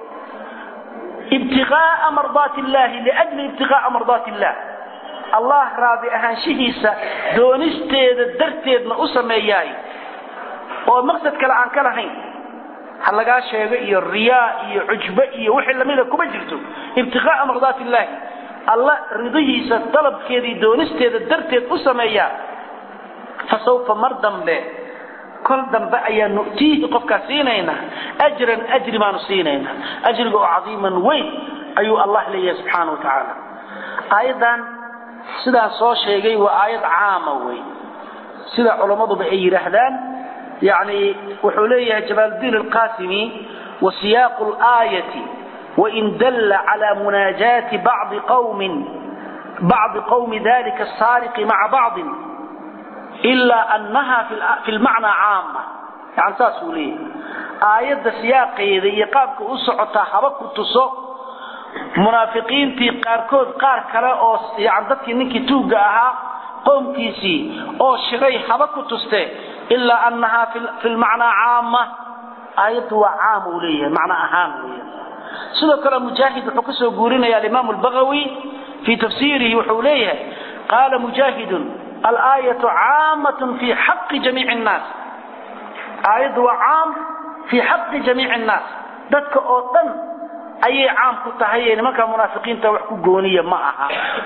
S2: ibtiqaaa mardaati illahi liajli ibtiqaaa mardaati illah allah raadi ahaanshihiisa doonisteeda darteedna u sameeyaay oo maqsad kale aan ka lahayn ha lagaa sheego iyo riyaa iyo cujbo iyo wixii lamida kuma jirto ibtiqaaa mardaati illaahi alla ridihiisa dalabkeedii doonisteeda darteed u sameeyaa fa sawfa mar dambe kol dambe ayaa nu'tiihi qofkaa siinaynaa ajran ajri baanu siinaynaa ajriga oo cadiiman weyn ayuu allah leeyahay subxaana wa tacaala aayaddan sidaan soo sheegay waa aayad caama wey sida culammaduba ay yidhaahdaan yani wuxuu leeyahay jamaaldiin alqasimi wa siyaaqu laayati wain dalla cala munaajaati bacdi qawmin bacdi qawmi dalika asaariqi maca bacdin ilaa annaha fi lmacnaa caama yani saasuu leeyahay aayadda siyaaqeeda iyo qaabka u socotaa haba ku tuso munaafiqiintii qaarkood qaar kale oo yani dadkii ninkii tuugga ahaa qowmkiisii oo shiray haba ku tuste ilaa annahaa fi lmacnaa caama aayaddu waa caam uu leeyahay macno ahaan weya sidoo kale mujaahid wuxuu ka soo guurinaya alimaamu albagawi fii tafsiirihi wuxuu leeyahay qaala mujaahidun alaayatu caamatun fii xaqi jamiici nnaas aayaddu waa caam fii xaqi jamiici nnaas dadka oo dhan ayay caam ku tahay ee nimanka munaafiqiinta wax ku gooniya ma aha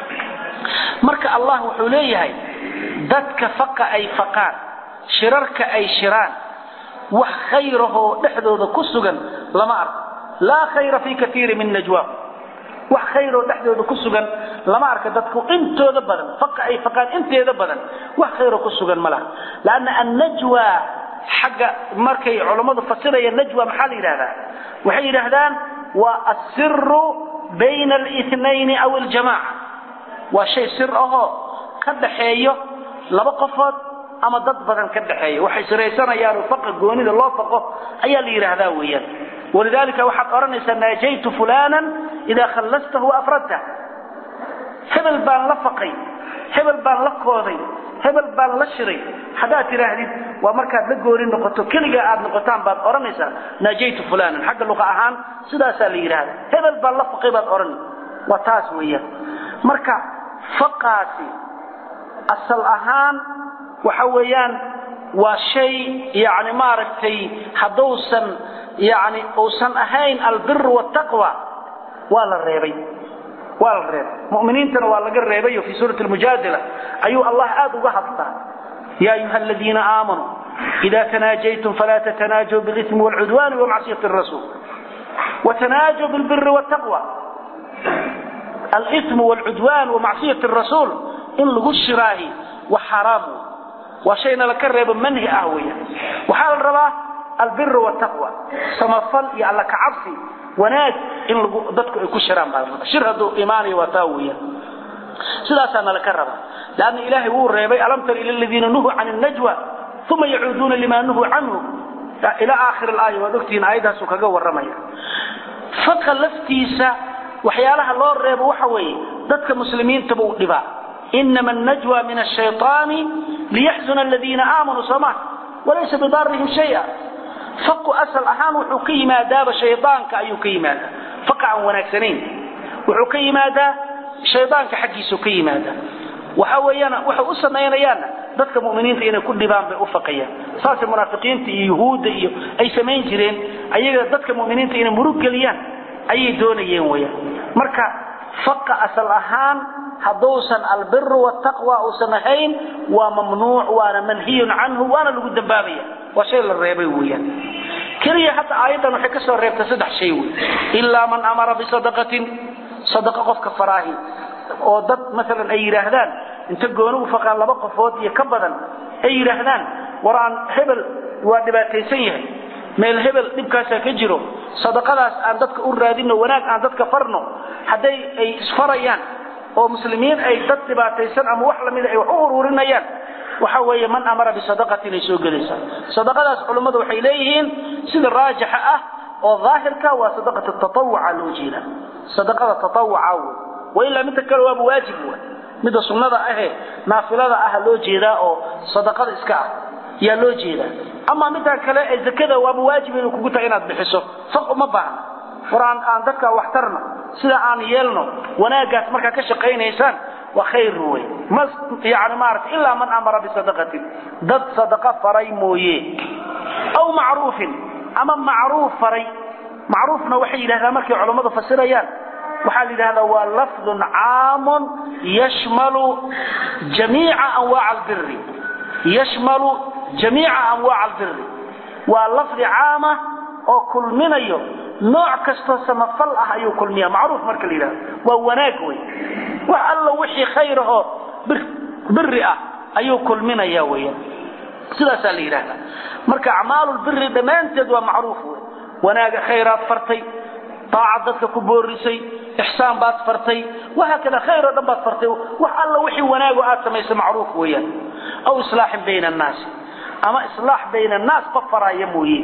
S2: marka allah wuxuu leeyahay dadka faqa ay faqaan shirarka ay shiraan wax khayrahoo dhexdooda ku sugan lama arko laa khayra fii kaiiri min najwa wax khayroo dhexdooda ku sugan lama arka dadku intooda badan faqa ay faqaan inteeda badan wax khayroo ku sugan ma laha lanna annajwa xagga markay culammadu fasirayaan najwa maxaa la yidhahdaa waxay yidhaahdaan waa asiru bayna alinayn aw aljamaca waa shay sir ahoo ka dhaxeeyo laba qofood ama dad badan ka dhaxeeya waxay siraysanayaan faqa goonida loo faqo ayaa la yidhaahdaa weeyaan walidaalika waxaad odhanaysaa naajaytu fulanan idaa khallastahu afradta hebel baan la faqay hebel baan la kooday hebel baan la shiray haddaad tidhaahdid waa markaad la gooni noqoto keligaa aad noqotaan baad odhanaysaa naajaytu fulanan xagga luqa ahaan sidaasaa la yidhahda hebel baan la faqay baad odhan waa taas weeyaan marka faqaasi asal ahaan waxa weeyaan waa shay yani maaragtay hadduusan yani uusan ahayn albir wtaqwa waa la reebay waa la reebay muminiintana waa laga reebayo fii suurati lmujaadila ayuu allah aad uga hadlaa ya ayuha aladiina aamanuu ida tanaajaytum falaa tatanaajaw bilismi wlcudwani wamacsiyati rasuul وتناجوا بالبر والتقوى الإثم والعدوان ومعصية الرسول إن لغو الشراهي وحرام وشينا لكرب منه أهوية وحال الرباه البر والتقوى سمفل يعلى كعبسي وناك إن لغو ضدك يكون شرام شرهدوا إيماني وتاوية سلاسة لكرب لأن إلهي هو الريبي ألم تر إلى الذين نهوا عن النجوى ثم يعودون لما نهوا عنه إلى آخر الآية وذكتين آياتها سكاقا والرمية فقه لفتيسة وحيالها الله الريب وحوي ضدك مسلمين تبو دبا إنما النجوى من الشيطان ليحزن الذين آمنوا سماه وليس بضارهم شيئا فقه أسل أهان وحكي ما داب شيطانك أيكي ماذا فقع ونكسنين وحكي ماذا شيطانك حقي سكي ماذا وحويانا وحو أسمينيانا dadka muuminiinta inay ku dhibaan bay u faqayaan saasay munaafiqiinta iyo yuhuudda iyo ay samayn jireen ayaga dadka muuminiinta inay murug geliyaan ayay doonayeen weyaan marka faqa asal ahaan hadduusan albiru wataqwa uusan ahayn waa mamnuuc waana manhiyun canhu waana lagu dambaabaya waa shay la reebay weeyaan keliya hadda aayaddan waxay ka soo reebtay saddex shay wey ilaa man amara bisadaqatin sadaqa qofka faraahi oo dad maalan ay yidhaahdaan inta gooni u faqaan laba qofood iyo ka badan ay yidhaahdaan war aan hebel waa dhibaataysan yahay meel hebel dhibkaasaa ka jiro sadaqadaas aan dadka u raadino wanaag aan dadka farno hadday ay isfarayaan oo muslimiin ay dad dhibaataysan ama wax lamida ay wax u ururinayaan waxa weeye man amara bisadaqatin ay soo gelaysaa sadaqadaas culummadu waxay leeyihiin sida raajixa ah oo daahirka waa sadaqat tatawuca loo jeeda sadaqada tatawuca wey wailaa midda kale waaba waajib wey midda sunnada ahee naafilada ah loo jeedaa oo sadaqada iska ah yaa loo jeedaa ama middan kale ee zakada waaba waajib inuu kugu tahay inaad bixiso faq uma baahna war aan aan dadka wax tarno sida aan yeelno wanaaggaas markaa ka shaqaynaysaan waa khayr wey ma yani maarata ilaa man amara bisadaqatin dad sadaqa faray mooye aw macruufin ama macruuf faray macruufna waxay yidhahdaan markay culammadu fasirayaan waxaa la yidhahdaa waa lafdun caamun yashmalu jamiica anwaaca albiri yashmalu jamiica anwaaca albiri waa lafdi caama oo kulminayo nooc kastoo samafal ah ayuu kulmiya macruuf marka la yidhahdo waa wanaag wey wax allo wixii khayr ahoo biri ah ayuu kulminaya weyan sidaasaa la yidhahdaa marka acmaalulbiri dhammaanteed waa macruuf wey wanaaga khayraad fartay daacad dadka ku boorisay ixsaan baad fartay wahaakada khayr oo dhan baad fartay wax alla wixii wanaago aad samaysay macruuf weeyaan aw islaaxin bayna annaasi ama islaax bayna annaas qof faraaya mooye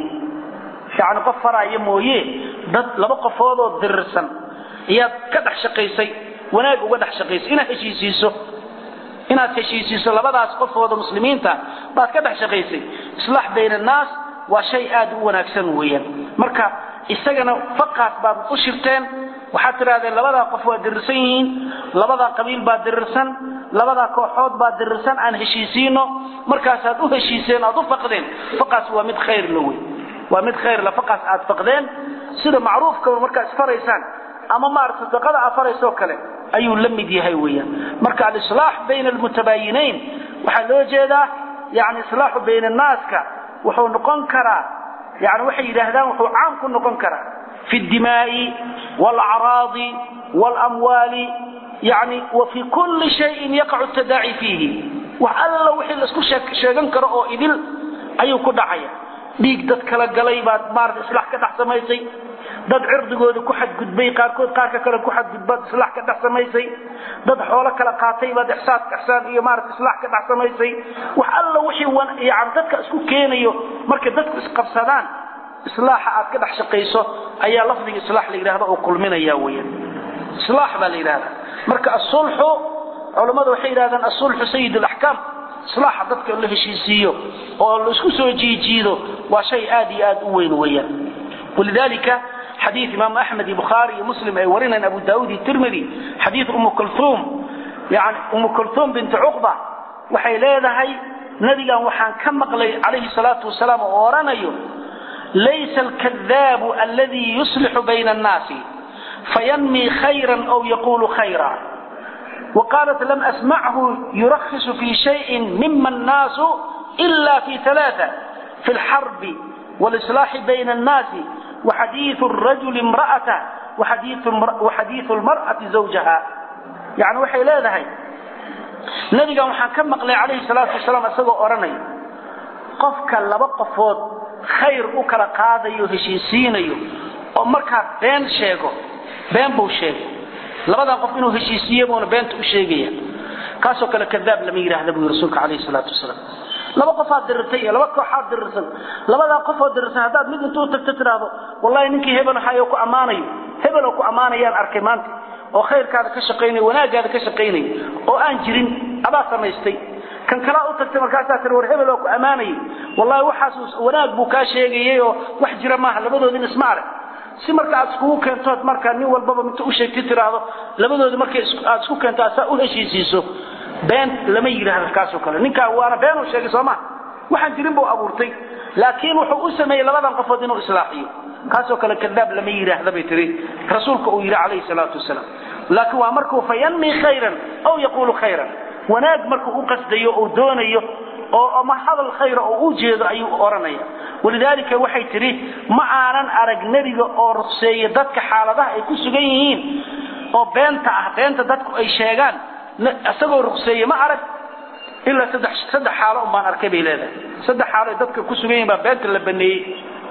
S2: yacni qof faraaya mooye dad laba qofoodoo dirirsan ayaad ka dhex shaqaysay wanaag uga dhex shaqaysay inaad heshiisiiso inaad heshiisiiso labadaas qofooda muslimiinta baad ka dhex shaqaysay islaax bayna annaas waa shay aad u wanaagsan weeyaan marka isagana faqaas baad u shirteen waxaad tidhahdeen labadaa qof waa dirirsan yihiin labadaa qabiil baa dirirsan labadaa kooxood baa dirirsan aan heshiisiino markaasaad u heshiiseen aad u faqdeen faqaas waa mid khayr la wey waa mid khayr la faqaas aad faqdeen sida macruufka markaa isfaraysaan ama maarata sadaqada aad faraysoo kale ayuu la mid yahay weeyaan marka alislaax bayna almutabaayinayn waxaa loo jeedaa yani islaaxu bayna annaaska wuxuu noqon karaa yani waxay yidhaahdaan wuxuu caam ku noqon karaa fi اdimaa'i wاlacraadi wاlamwaali yani wa fi kuli shayin yaqacu tadaaci fiihi wax alla wixii laisku sheegan karo oo idil ayuu ku dhacaya dhiig dad kala galay baad maarata islaax ka dhex samaysay dad cirdigooda ku xadgudbay qaarkood qaarka kale ku xadgudbaad islaax ka dhex samaysay dad xoolo kala qaatay baad ixsaan ixsaan iyo maarata islaax ka dhex samaysay wax alla wixii yani dadka isku keenayo markay dadku isqabsadaan islaaxa aad ka dhex shaqayso ayaa lafdiga islaax la yidhahda oo kulminaya weeyaan islaax baa la yidhahdaa marka asulxu culammadu waxay yidhahdaan asulxu sayid alaxkaam islaaxa dadka la heshiisiiyo oo la isku soo jiijiido waa shay aad iyo aad u weyn weeyaan walidalika xadiid imaam axmed iyo bukhaari iyo muslim ay warinayaan abu daawud iyo tirmidi xadiid umu kulthum yani umu kulthum binti cuqba waxay leedahay nabigan waxaan ka maqlay calayhi salaatu wasalaam oo oranayo laysa alkadaabu alladii yuslixu bayna annaasi fayanmi khayran aw yaqulu khayra وقالت لم أسمعه يرخص في شيء مما الناس إلا في ثلاثة في الحرب والإصلاح بين الناس وحديث الرجل امرأته وحديث, وحديث المرأة زوجها يعني وحي لا ذهي نبي قام حكم مقلي عليه الصلاة والسلام أسوأ أرني قفك لبقفود خير أكل قاضي وهشيسيني ومركا بين شيغو بين بو شيغو labadaa qof inuu heshiisiiye buuna beenta u sheegaya kaasoo kale kadaab lama yidhaahda buu rasuulka calayhi salaatu wasalaam laba qofaad dirirtay iyo laba kooxaad dirirsan labadaa qofoo dirirsan haddaad mid intuu tagto tidhaahdo wallahi ninkii hebel ahaayoo ku ammaanayo hebeloo ku ammaanayaan arkay maanta oo khayrkaada ka shaqaynaya wanaaggaada ka shaqaynaya oo aan jirin adaa samaystay kan kalaa u tagtay markaasaa tir war hebel oo ku ammaanayay wallahi waxaas wanaag buu kaa sheegayay oo wax jira maaha labadoodin isma arag si marka aad iskugu keentood marka nin walbaba minta u sheegti tiraahdo labadoodi markay aad isku keento asaa u heshiisiiso been lama yidhaahdo kaasoo kale ninkaa waana been uu sheegay soo ma waxaan jirin buu abuurtay laakiin wuxuu u sameeyey labadan qofood inuu islaaxiyo kaasoo kale kadaab lama yidhaahda bay tiri rasuulka uu yidhi calayhi salaatu wasalaam laakiin waa markuu fayanmi khayran aw yaquulu khayran wanaag markuu u qasdayo oo doonayo oo ama hadal khayra oo u jeedo ayuu oranaya walidaalika waxay tidhi ma aanan arag nebiga oo ruqseeya dadka xaaladaha ay ku sugan yihiin oo beenta ah beenta dadku ay sheegaan isagoo ruqseeye ma arag ilaa saddex saddex xaalo un baan arkay bay leedahay saddex xaalo ay dadka ku sugan yihiin baa beenta la baneeyey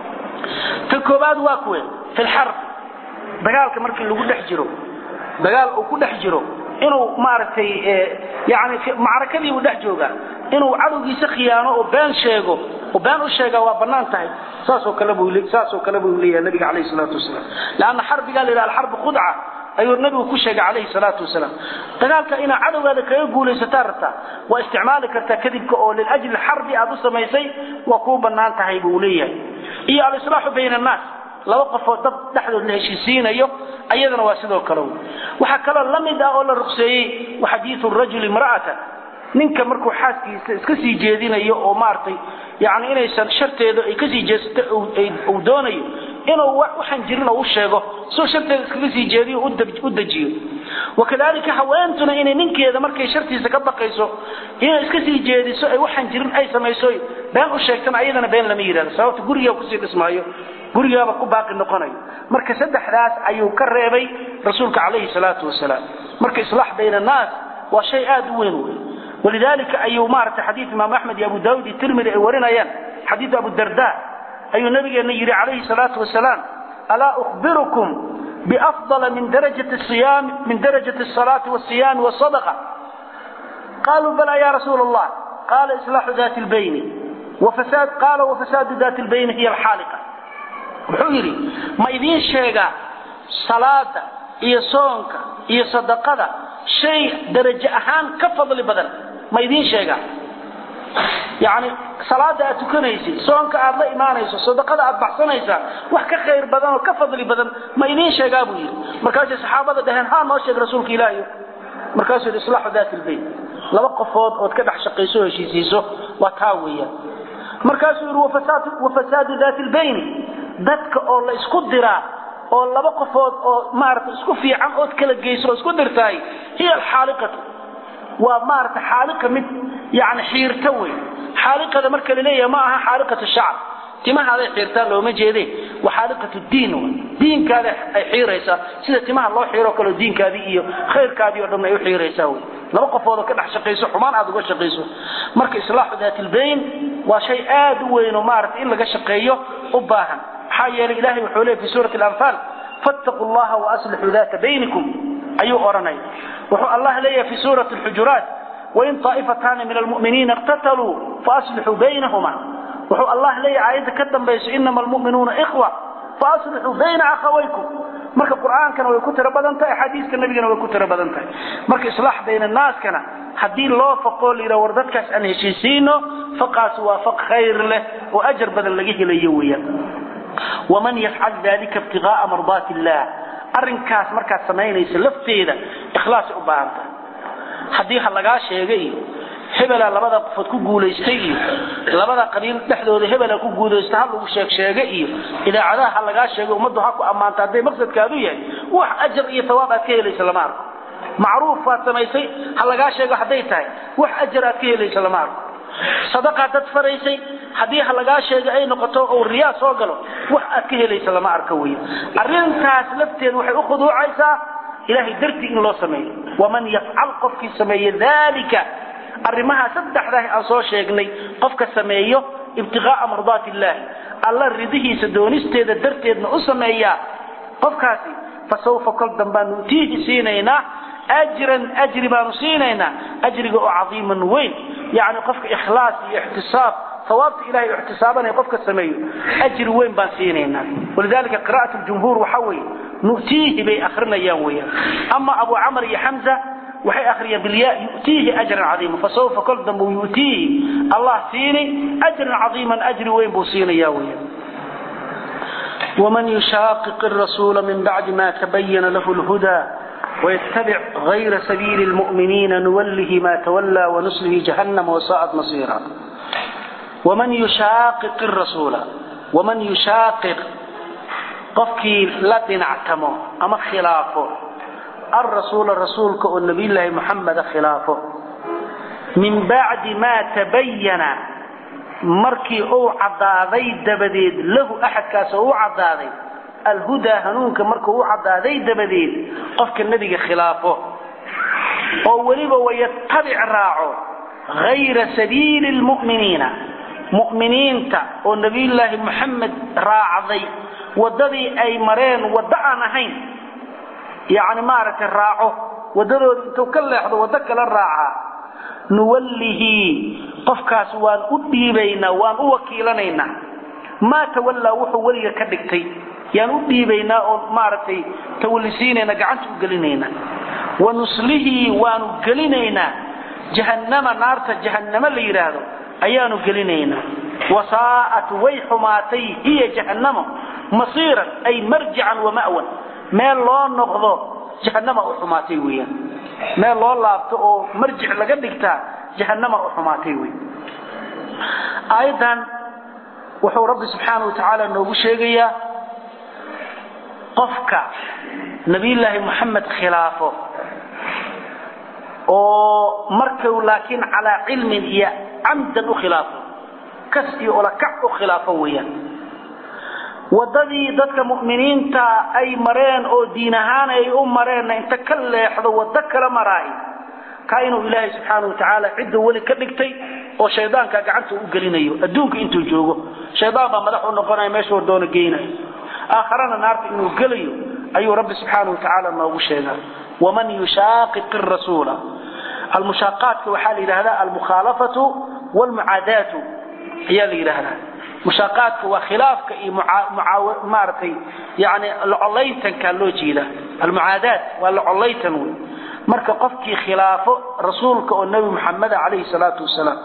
S2: ta koowaad waa kuwe fi lxarb dagaalka markii lagu dhex jiro dagaal uu ku dhex jiro inuu maaragtay yani macrakadii buu dhex joogaa inuu cadowgiisa khiyaano oo been sheego oo been u sheegaa waa bannaan tahay saasoo kale buu saasoo kale buu leeyahay nabiga calayhi salaatu wasalaam leanna xarbigaa la yidhaha alxarbu khudca ayuu nabigu ku sheegay calayhi salaatu wasalaam dagaalka inaad cadowgaada kaga guulaysataa rabtaa waa isticmaali kartaa kadibka oo liajli xarbi aad u samaysay waa kuu bannaan tahay buu leeyahay iyo alislaaxu bayna annaas laba qofoo dad dhexdood la heshiisiinayo ayadana waa sidoo kale waxaa kaloo la mid ah oo la ruqseeyey wa xadiiu rajuli imra'ata ninka markuu xaaskiisa iska sii jeedinayo oo maaragtay yani inaysan sharteedu ay kasii jeesato uu doonayo inuu waxaan jirin oo u sheego soo sharteeda iskaga sii jeediyo u dejiyo wakadalika haweentuna inay ninkeeda markay shartiisa ka baqayso inay iska sii jeediso ay waxaan jirin ay samayso been u sheegtana ayadana been lama yidhahdo sababta gurigaa kusii dhismaayo gurigaaba ku baaqi noqonayo marka saddexdaas ayuu ka reebay rasuulka calayhi salaatu wasalaam marka islaax bayna annaas waa shay aad u weyn wey walidalika ayuu maaragtay xadiid imaam axmed iyo abu daawud iyo tirmidi ay warinayaan xadiid abu darda ayuu nabigeena yidhi calayhi salaatu wasalaam alaa ukhbirukum biafdala min darajati siyam min darajati asalaati wasiyaami wasadaqa qaluu bala ya rasuula allah qala islaaxu dati lbayni وفساد قال وفساد ذات البين هي الحالقة wuxuu yidhi ma idiin sheegaa salaada iyo soonka iyo sadaqada shay darajo ahaan ka fadli badan ma idiin sheegaa yani salaada aad tukanaysid soonka aad la imaanayso sadaqada aad baxsanaysaa wax ka khayr badan oo ka fadli badan ma idiin sheegaa buu yidhi markaasay saxaabada dhaheen ha noo sheeg rasuulka ilaahi markaasuu yidhi islaaxu daati lbayt laba qofood ood ka dhex shaqayso heshiisiiso waa taa weeyaan markaasuu yidhi wafasaadu daati lbayni dadka oo la isku diraa oo laba qofood oo maarata isku fiican ood kala geyso oo isku dirtahay hiya alxaaliqatu waa maarata xaaliqa mid yani xiirta wey xaaliqada marka la leeyahay ma aha xaaliqatu shacab timahaaday xiirtaa looma jeede waa xaaliqatu diin w diinkaada ay xiiraysaa sida timaha loo xiiro kaleo diinkaadii iyo khayrkaadii oo dhan ay u xiiraysaa wey laba qofood oo ka dhex shaqayso xumaan aad uga shaqayso marka islaaxu daatilbayn waa shay aad u weyn oo maarata in laga shaqeeyo u baahan maxaa yeelay ilahay wuxuu leeyay fi suurati alanfaal fattaquu llaha waaslixuu daata baynikum ayuu odhanaya wuxuu allah leeyahay fi suurati alxujuraat wain طaa'ifataani min almu'miniina iqtataluu faaslixuu baynahuma wuxuu allah leeyahay aayadda ka dambayso inama almu'minuuna ikhwa faaslixuu bayna akhawaykum marka qur'aankana way ku tiro badan tahay axaadiiska nabigana way ku tiro badan tahay marka islaax bayna naaskana haddii loo faqoo la yidhaha war dadkaas aan heshiisiino faqaas waa faq khayr leh oo ajar badan laga helayo weeyaan waman yafcal dalika ibtigaaa mardaati illah arrinkaas markaad samaynaysa lafteeda ikhlaasay u baahan tahay haddii ha lagaa sheega iyo hebelaa labada qofood ku guulaystay iyo labada qabiil dhexdooda hebelaa ku guulaysta ha lagu sheeg sheega iyo idaacadaha ha lagaa sheego ummaddu ha ku ammaanta hadday maqsadkaadu yahay wax ajar iyo tawaab aad ka helaysa lama arko macruuf baad samaysay ha lagaa sheego hadday tahay wax ajar aad ka helaysa lama arko sadaqaad dad faraysay haddii ha lagaa sheego ay noqoto oo riyaa soo galo wax aad ka helaysa lama arko wey arrintaas lafteeda waxay u khuduucaysaa ilahay dartii in loo sameeyo waman yafcal qofkii sameeye dalika arrimaha saddexdaah aan soo sheegnay qofka sameeyo ibtigaaa mardaati illaahi alla ridihiisa doonisteeda darteedna u sameeyaa qofkaasi fasawfa kol dambaan nutiihi siinaynaa ajran ajri baanu siinaynaa ajriga oo cadiiman weyn yani qofka ikhlaas iyo ixtisaab sawaabta ilahay ixtisaabanaya qofka sameeyo ajri weyn baan siinaynaa walidalika qira'at ljumhuur waxa weeye nutiihi bay akrinayaan weeyaan ama abu camr iyo xamza waxay akriyaan bilya yutiihi ajran cadiima fasawfa kol dambe yutiihi allah siini ajran cadiiman ajri weyn buu siinaya weeyaan ومن يشاقق الرسول من بعد ما تبين له الهدى ويتبع غير سبيل المؤمنين نوله ما تولى ونصله جهنم وساءت مصيرا waman yushaaqiq rasuula waman yushaaqiq qofkii la dhinactamo ama khilaafo alrasuula rasuulka oo nabiyulaahi muxameda khilaafo min bacdi maa tabayana markii uu caddaaday dabadeed lahu axadkaas oo u caddaaday alhudaa hanuunka markuu u caddaaday dabadeed qofka nebiga khilaafo oo weliba wayatabic raaco hayra sabiili lmu'miniina mu'miniinta oo nebiyullaahi moxamed raacday waddadii ay mareen waddo aan ahayn yacni maaragtay raaco waddadooda intuu ka leexdo waddo kala raacaa nuwallihi qofkaas waan u dhiibaynaa waan u wakiilanaynaa maa tawallaa wuxuu weliga ka dhigtay yaan u dhiibaynaa oo maaragtay tawallisiinayna gacanta u gelinaynaa wa nuslihii waanu gelinaynaa jahannama naarta jahannamo la yidhaahdo ayaanu gelinaynaa wasaa'at way xumaatay hiya jahannamo masiiran ay marjican wa ma'wan meel loo noqdo jahannama u xumaatay weeyaan meel loo laabto oo marjic laga dhigtaa jahannama u xumaatay wey aayaddan wuxuu rabbi subxaana wa tacaala noogu sheegayaa qofka nabiyullaahi moxamed khilaafo oo markuu laakiin calaa cilmin iyo camdan u khilaafo kas iyo olakac u khilaafo weeyaan waddadii dadka mu'miniinta ay mareen oo diin ahaan ay u mareenna inta ka leexdo waddo kala maraahi kaa inuu ilaahay subxaana wa tacaala cidduu weli ka dhigtay oo shaydaanka gacanta u gelinayo adduunka intuu joogo shaydaan baa madax u noqonaya meeshuu doono geynayo aakharana naarta inuu gelayo ayuu rabbi subxaana wa tacaala noogu sheegaa waman yushaaqiq rasuula almushaaqaadka waxaa la yidhahdaa almukhaalafatu wlmucaadaatu ayaa la yidhaahdaa mushaaqaadka waa khilaafka iyo maaragtay yani locollaytankaa loo jeeda almucaadaat waa locollaytan wey marka qofkii khilaafo rasuulka oo nebi muxameda calayhi salaatu wasalaam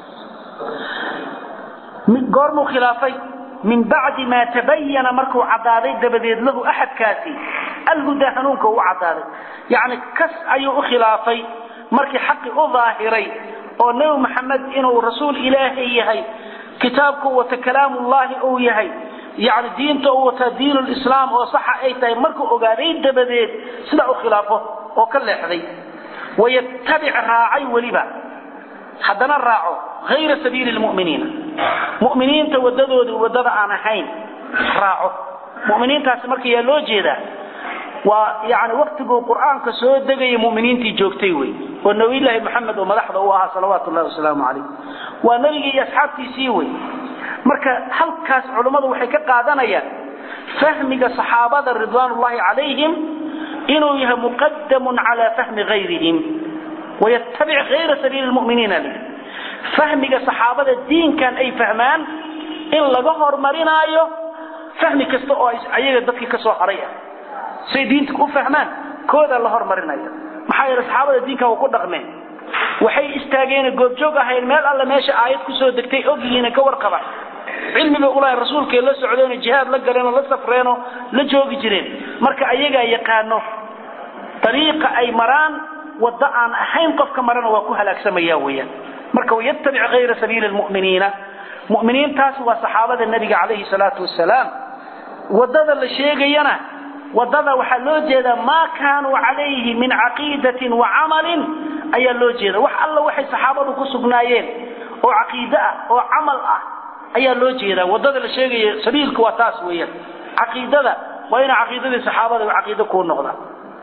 S2: goormuu khilaafay min bacdi maa tabayana markuu caddaaday dabadeed lahu axadkaasi alhudaa hanuunka u caddaaday yacni kas ayuu u khilaafay markii xaqi u daahiray oo nebi maxamed inuu rasuul ilaahay yahay kitaabku wata kalaamullaahi uu yahay yani diinta uu wataa diin lislaam oo saxa ay tahay markuu ogaaday dabadeed sidaa u khilaafo oo ka leexday wayattabic raacay weliba haddana raaco hayra sabiili lmuminiina muminiinta wadadooda wadada aan ahayn raaco muminiintaasi marka yaa loo jeedaa waa yani waktiguu qur'aanka soo degaya muminiintii joogtay wey oo nabiyllaahi maxamed oo madaxda u ahaa salawaatu llahi wasalaamu calayh waa nebigii iyo asxaabtiisii wey marka halkaas culummadu waxay ka qaadanayaan fahmiga saxaabada ridwaanullahi calayhim inuu yahay muqadamun calaa fahmi hayrihim wayattabic hayra sabiili lmuminiina li fahmiga saxaabada diinkan ay fahmaan in laga hormarinaayo fahmi kasta oo ayaga dadkii ka soo haray ah say diinta u fahmaan koodaa la hormarinaya maxaa yeele saxaabada diinka waa ku dhaqmeen waxay istaageen goobjoog ahayn meel alle meesha aayad kusoo degtay ogyihiina ka warqabaan cilmi bay ulahay rasuulkay la socdeenoo jihaad la galeenoo la safreenoo la joogi jireen marka ayagaa yaqaano dariiqa ay maraan waddo aan ahayn qofka marana waa ku halaagsamaya weeyaan marka wayattabic hayra sabiili lmu'miniina mu'miniintaas waa saxaabada nebiga calayhi salaatu wasalaam waddada la sheegayana wadada waxaa loo jeedaa maa kaanuu calayhi min caqiidatin wa camalin ayaa loo jeeda wax alla waxay saxaabadu ku sugnaayeen oo caqiide ah oo camal ah ayaa loo jeedaa wadada la sheegaya sabiilka waa taas weeyaan caqiidada waa inuu caqiidadii saxaabada caqiide kuu noqda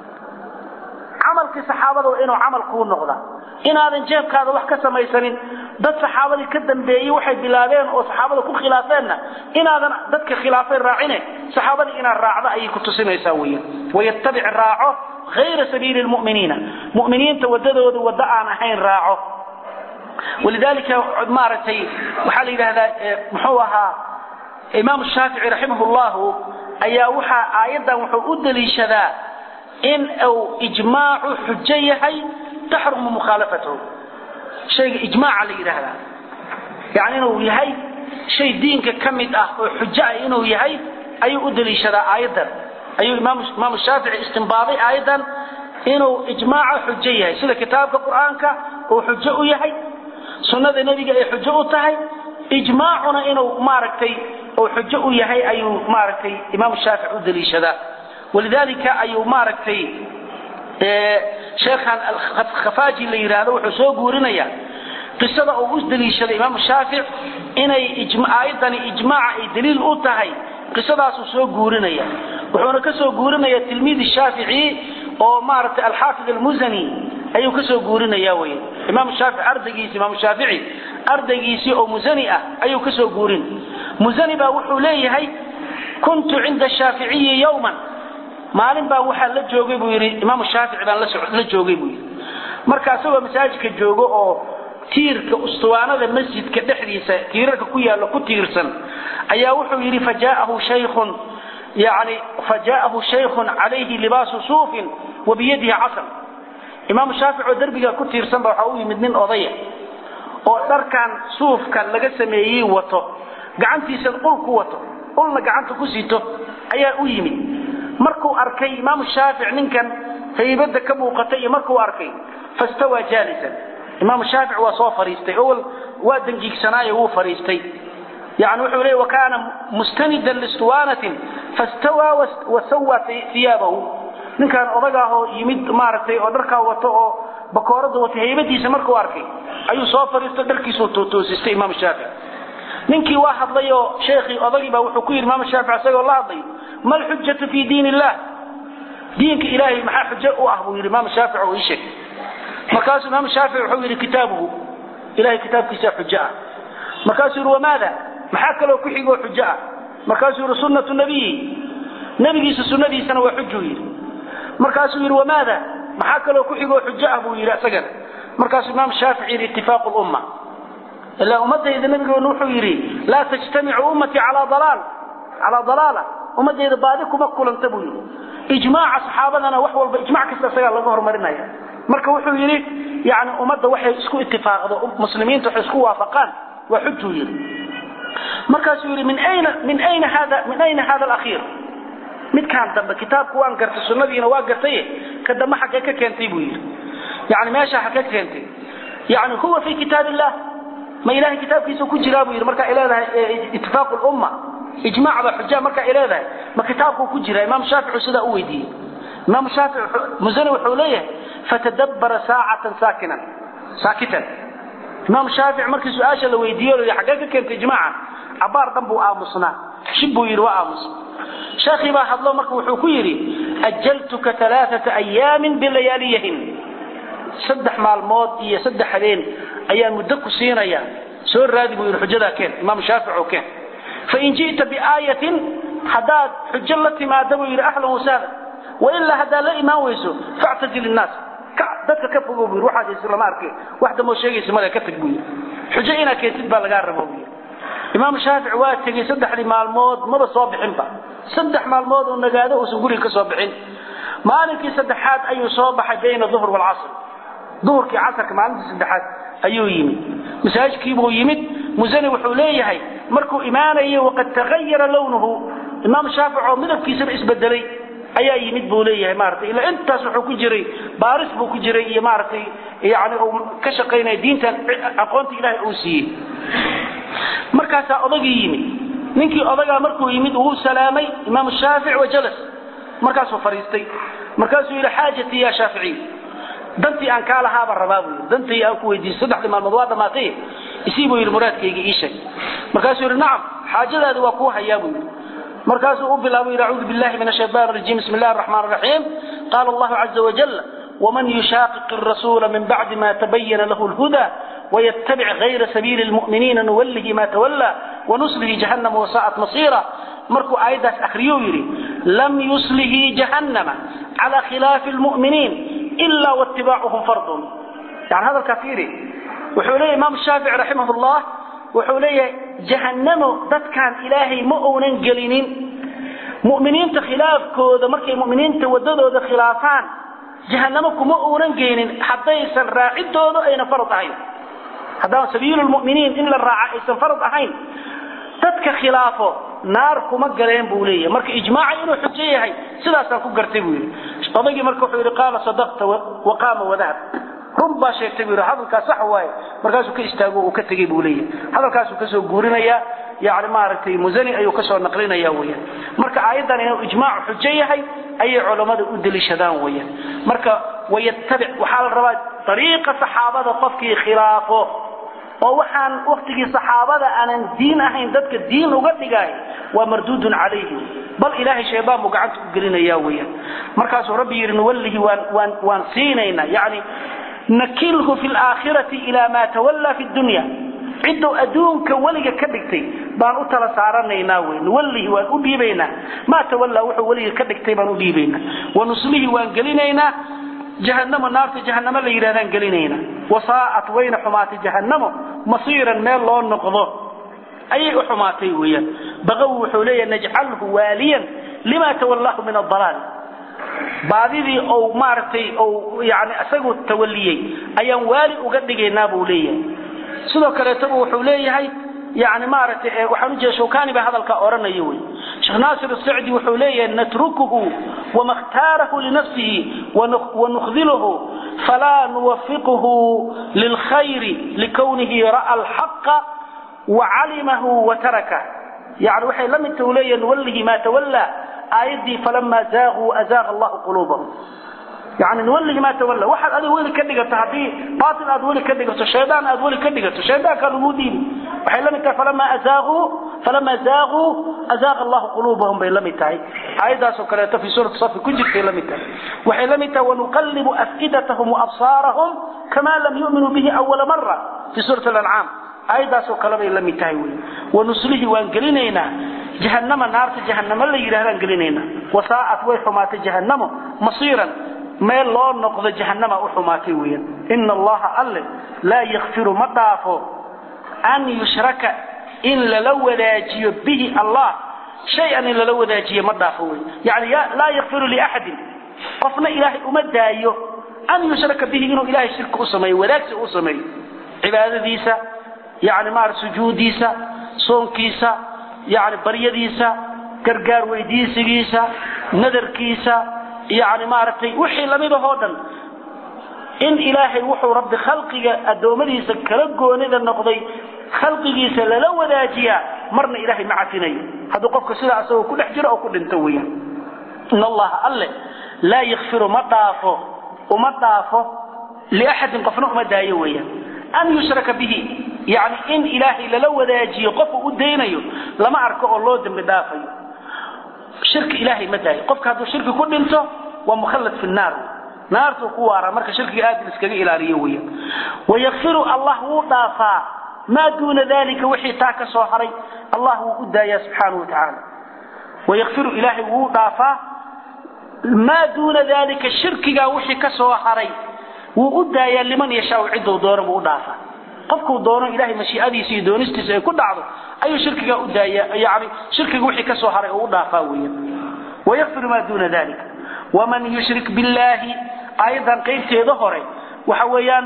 S2: camalkii saxaabada waa inuu camal kuu noqda inaadan jeebkaada wax ka samaysanin dad saxaabadii ka dambeeyey waxay bilaabeen oo saxaabada ku khilaafeenna inaadan dadka khilaafay raacine saxaabadii inaad raacda ayay ku tusinaysaa weyan wayattabic raaco hayra sabiili lmuminiina muminiinta wadadooda waddo aan ahayn raaco walidaalika maaragtay waxaa la yidhahdaa muxuu ahaa imaam shaafici raximah llahu ayaa waxaa aayaddan wuxuu u daliishadaa in uu ijmaacu xujo yahay taxrumu mukhaalafatahu shayga ijmaaca la yidhaahdaa yani inuu yahay shay diinka ka mid ah oo xujo ah inuu yahay ayuu u daliishadaa aayaddan ayuu imaamu shaafici istimbaaday aayaddan inuu ijmaaca xujo yahay sida kitaabka qur'aanka uu xujo u yahay sunnada nebiga ay xujo u tahay ijmaacuna inuu maaragtay oo xujo u yahay ayuu maaragtay imaamu shaafici u daliishadaa walidaalika ayuu maaragtay sheekhan khafaaji la yidhaahdo wuxuu soo guurinayaa qisada uu u daliishaday imaamu shaafic inay aayadani ijmaaca ay daliil u tahay qisadaasuu soo guurinaya wuxuuna ka soo guurinaya tilmiid shaafici oo maaragtay alxaafid almusani ayuu ka soo guurinaya wey imaam shaafici ardaygiisi imaamu shaafici ardaygiisii oo musani ah ayuu ka soo guurin musani baa wuxuu leeyahay kuntu cinda shaaficiyi yowman maalin baan waxaa la joogay buu yidhi imaamu shaafici baan la joogay buu yidhi marka isagoo masaajidka joogo oo tiirka ustuwaanada masjidka dhexdiisa tiirarka ku yaallo ku tiirsan ayaa wuxuu yidhi fajaahu shaykhun yani fajaahu shaykhun calayhi libaasu suufin wa biyadihi casal imaamu shaafic oo derbiga ku tiirsan ba waxaa u yimid nin odaya oo dharkan suufka laga sameeyey wato gacantiisa ul ku wato ulna gacanta ku sito ayaa u yimid markuu arkay imaamu shaafic ninkan haybada ka muuqata iyo markuu arkay fastawaa jaalisan imaamu shaafic waa soo fariistay owal waa dangiigsanaayo wuu fariistay yani wuxuu leey wakaana mustanidan listuwaanatin fastawaa wasawaa iyaabahu ninkaan odagaahoo yimid maaragtay oo dharkaa wato oo bakoorada wata haybadiisa markuu arkay ayuu soo fariisto dharkiisuu toosistay imaamu shaafic ninkii waa hadlay oo sheekhii odagii baa wuxuu ku yidhi imaamu shaafic isagoo la hadlay ma alxujatu fi diin illah diinka ilaahay maxaa xujo u ah buu yidhi imaamu shaafic oo ii sheeg markaasuu imaamu shaafic wuxuu yidhi kitaabuhu ilahay kitaabkiisaa xujo ah markaasuu yidhi wamaada maxaa kaloo ku xigoo xujo ah markaasuu yidhi sunnatu nabiyi nebigiisa sunnadiisana waa xujuu yidhi markaasuu yidhi wamaada maxaa kaloo ku xigoo xujo ah buu yidhi isagana markaasuu imaamu shaafic yidhi itifaaqu lumma ilaa ummadayda nabigeenu wuxuu yidhi laa tajtamicu ummatii calaa dalaal calaa dalaala ummadayda baadi kuma kulanta buu yidhi ijmaaca saxaabadana wax walba ijmac kasta isagaa laga horumarinaya marka wuxuu yidhi yani ummadda waxay isku itifaaqdo muslimiinta waxay isku waafaqaan waa xujuu yidhi markaasuu yidhi min ayna min ayna hada min ayna hada alakhiir midkaan dambe kitaabku waan gartay sunnadiina waa gartaye ka dambe xaggee ka keentay buu yidhi yani meesha xaggee ka keentay yani huwa fi kitaab illah ma ilahay kitaabkiisa ku jiraa buu yidhi markaa ay leedahay itifaaqu lumma ijmac baa xujaa markaa ay leedahay ma kitaabkuu ku jira imaam shaaficu sidaa u weydiiyey imaam shaafic musani wuxuu leeyahay fatadabbara saacatan saakinan saakitan imaam shaafic markii su-aasha la weydiiyo la xaggee ka keentay ijmaaca cabaar dhan buu aamusnaa shib buu yidhi waa aamus sheekhii baa hadlo marka wuxuu ku yidhi ajaltuka alaaata ayaamin bilayaaliyahin saddex maalmood iyo saddex habeen ayaan muddo ku siinaya soo raadi buu yidhi xujadaa keen imaam shaafic oo keen fain ji'ta biaayatin haddaad xujo la timaada buu yidhi ahlan wasahlan wailaa haddaad la imaan weyso factazil innaas dadka ka fogo buu yidhi waxaad haysa lama arke wax damoo sheegaysa male ka tag buu yidhi xujo inaad keentid baa lagaa rabo buu yidhi imaam shaafic waa tegey saddexdii maalmood maba soo bixinba saddex maalmood uu nagaado uusan guriga ka soo bixin maalinkii saddexaad ayuu soo baxay bayna duhr waalcasr duhurkii casarka maalintii saddexaad ayuu yimid masaajidkiibuu yimid musani wuxuu leeyahay markuu imaanayo waqad tagayara lownuhu imaam shaafic oo midabkiisaba isbedelay ayaa yimid buu leeyahay maaragtay ilaa intaas wuxuu ku jiray baaris buu ku jiray iyo maaragtay yani uu ka shaqaynaya diintan aqoonta ilaahay uu siiyey markaasaa odagii yimid ninkii odagaa markuu yimid wuu salaamay imaam shaafic wajalas markaasuu fariistay markaasuu yidhi xaajatii ya shaaficiy dantii aan kaa lahaaba rabaa buu yidhi dantii aan ku weydiisay saddexdii maalmood waa dhammaatay isii buu yidhi muraadkayga ii sheeg markaasuu yidhi nacam xaajadaadi waa kuu hayaa buu yidhi markaasuu u bilaabay yidhi acuudu billahi min ashaytaan arajiim bismi illahi araxmaan araxiim qaala allahu caza wajal ومن يشاقق الرسول من بعد ما تبين له الهدى ويتبع غير سبيل المؤمنين نوله ما تولى ونصله جهنم وساءت مصيرا مركو آيداس أخريو يري لم يصله جهنم على خلاف المؤمنين إلا واتباعهم فرض يعني هذا الكثير وحولي إمام الشافعي رحمه الله وحولي جهنم ذات كان إلهي مؤونا قلينين مؤمنين تخلاف كوذا مركي مؤمنين توددوا ذا خلافان جهنم كما أوران جينين حتى يسن راعد دودو أين فرض أهين هذا سبيل المؤمنين إلا الراعي يسن فرض أهين تدك خلافه نار كما قرين بولية مرك إجماعي إنه حجية هاي سلاسا كو قرتي بولي طبقي مرك وحيري قال صدقت وقام وذهب run baa sheegtay buu yidhi hadalkaas sax waaye markaasuu ka istaago uu ka tegey buu leeyahay hadalkaasuu kasoo guurinayaa yani maaragtay musani ayuu kasoo naqlinaya weeyaan marka aayaddan inuu ijmaacu xujo yahay ayay culammada u deliishadaan weeyaan marka wayattabic waxaa la rabaa dariiqa saxaabada qofkii khilaafo oo waxaan waktigii saxaabada aanan diin ahayn dadka diin uga dhigay waa marduudun calayhi bal ilaahay shaydaan buu gacanta u gelinaya weeyaan markaasuu rabbi yidhi nuwallihi waan waan waan siinaynaa yacni nakilhu fi laakhirati ilaa maa tawallaa fi dunya cidduu adduunka weliga ka dhigtay baan u tala saaranaynaa wey nuwallihi waan u dhiibaynaa maa tawallaa wuxuu weliga ka dhigtay baan u dhiibaynaa wanuslihi waan gelinaynaa jahanamo naarta jahanamo la yidhahdaan gelinaynaa wasaa'at wayna xumaatay jahanamo masiiran meel loo noqdo ayay u xumaatay weeyaan baqawi wuxuu leeyahay najcalhu waaliyan lima tawallahu min adalaal baadidii ou maaragtay ou yani isagu tawaliyey ayaan waali uga dhigaynaa buu leeyahay sidoo kaleetaba wuxuu leeyahay yani maaragtay waxaan ujeeda shawkani baa hadalkaa odhanaya wey sheekh naasir asacdi wuxuu leeyahay natrukuhu wama khtaarahu linafsihi wanukdiluhu falaa nuwafiquhu lilkhayri likownihi ra'a alxaqa wacalimahu wataraka yani waxay la midta u leeyahay nuwallihi maa tawallaa aayaddii falamaa zaaquu azaaqa allahu quluubahum yani nuwallihi maa tawalla waxaad adiga weli ka dhigato haddii baatil aad weli ka dhigato shaydaan aad weli ka dhigato shaydaankaa lagu dhiibi waxay la mid tahay falamaa azaaquu falamaa zaaquu azaaqa allahu quluubahum bay la mid tahay aayaddaasoo kaleeto fii suurati safi ku jirtay la mid tahay waxay la mid tahay wanuqallibu afidatahum waabsaarahum kama lam yu'minuu bihi awala mara fii suurati alancaam aayaddaasoo kale bay la mid tahay wey wanuslihi waan gelinaynaa jahanama naarta jahanamo la yidhahdaan gelinaynaa wasaa'at way xumaatay jahanamo masiiran meel loo noqdo jahanama u xumaatay weeyaan ina allaha alle laa yakfiru ma dhaafo an yushraka in lala wadaajiyo bihi allah shay-an in lala wadaajiyo ma dhaafo wey yani laa yakfiru liaxadin qofna ilaahay uma daayo an yushraka bihi inuu ilahay shirka u sameeyo wadaagsi u sameeyo cibaadadiisa yani maara sujuudiisa soonkiisa yani baryadiisa gargaar weydiisigiisa nadarkiisa yani maaragtay wixii lamidahoo dhan in ilaahay wuxuu rabbi khalqiga addoommadiisa kala goonida noqday khalqigiisa lala wadaajiyaa marna ilaahay ma cafinayo hadduu qofka sidaa asagoo ku dhex jiro oo ku dhinto weeyaan in allaha alle laa yakfiru ma dhaafo uma dhaafo liaxadin qofna uma daayo weeyaan an yushraka bihi yani in ilaahay lala wadaajiyo qofku u daynayo lama arko oo loo dembi dhaafayo shirki ilaahay ma daayo qofka hadduu shirki ku dhinto waa mukhallad fi naar naartuu ku waaraa marka shirkiga aad iskaga ilaaliyo weya wayakfiru allah wuu dhaafaa maa duuna dalika wixii taa ka soo haray allah wuu u daayaa subxaanau watacaala wayakfiru ilaahay wuu dhaafaa maa duuna dalika shirkigaa wixii ka soo haray wuu u daayaa liman yashaau cidduu doono buu u dhaafaa qofkuu doono ilahay mashiicadiisa iyo doonistiisa ay ku dhacdo ayuu shirkigaa u daaya yani shirkiga wixii ka soo haray oo u dhaafaa weya wayakfiru maa duuna dalika waman yushrik billahi aayaddan qaybteeda hore waxa weeyaan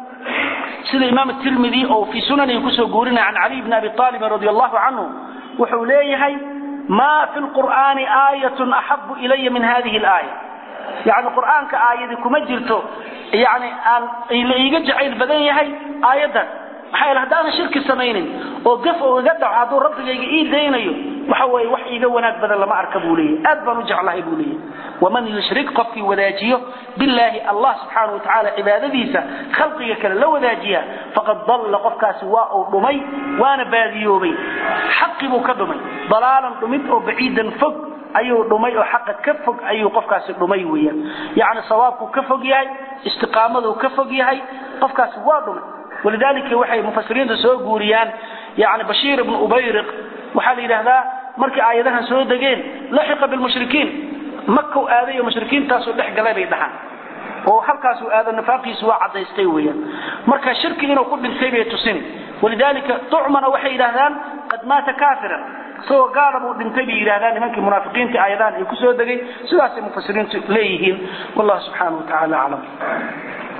S2: sida imaam tirmidi oo fii sunanihi kusoo guurinaya can caliy bni abi aalibin radi allahu canhu wuxuu leeyahay maa fi lqur'aani aayatun axabu ilaya min hadihi laaya yani qur'aanka aayadi kuma jirto yani aan la iiga jacayl badan yahay aayaddan maxaa yeele haddaanan shirki samaynin oo gaf oo iga dhaco hadduu rabbigayga ii daynayo waxa weeye wax iiga wanaag badan lama arka buu leeyahy aad baan u jeclahay buu leeyahy waman yushrik qofkii wadaajiyo billaahi allah subxaana watacaala cibaadadiisa khalqiga kale la wadaajiya faqad dalla qofkaasi waa uu dhumay waana baadiyoobay xaqi buu ka dhumay dalaalan dhumid oo baciidan fog ayuu dhumay oo xaqa ka fog ayuu qofkaasi dhumay weeyaan yacni sawaabkuu ka fog yahay istiqaamaduu ka fog yahay qofkaasi waa dhumay walidaalika waxay mufasiriinta soo guuriyaan yani bashiir ibnu ubayriq waxaa la yidhaahdaa markii aayadahan soo degeen laxiqa bilmushrikiin makau aaday oo mushrikiintaasuu dhex galay bay dhahaan oo halkaasuu aado nifaaqiisu waa cadaystay weeyaan marka shirki inuu ku dhintay bay tusin walidaalika tucmana waxay yidhahdaan qad maata kaafiran isagoo gaala buu dhintay bay yidhahdaan nimankii munaafiqiinta aayadahan ay ku soo degay sidaasay mufasiriintu leeyihiin wallahu subxaanahu wa tacaala aclam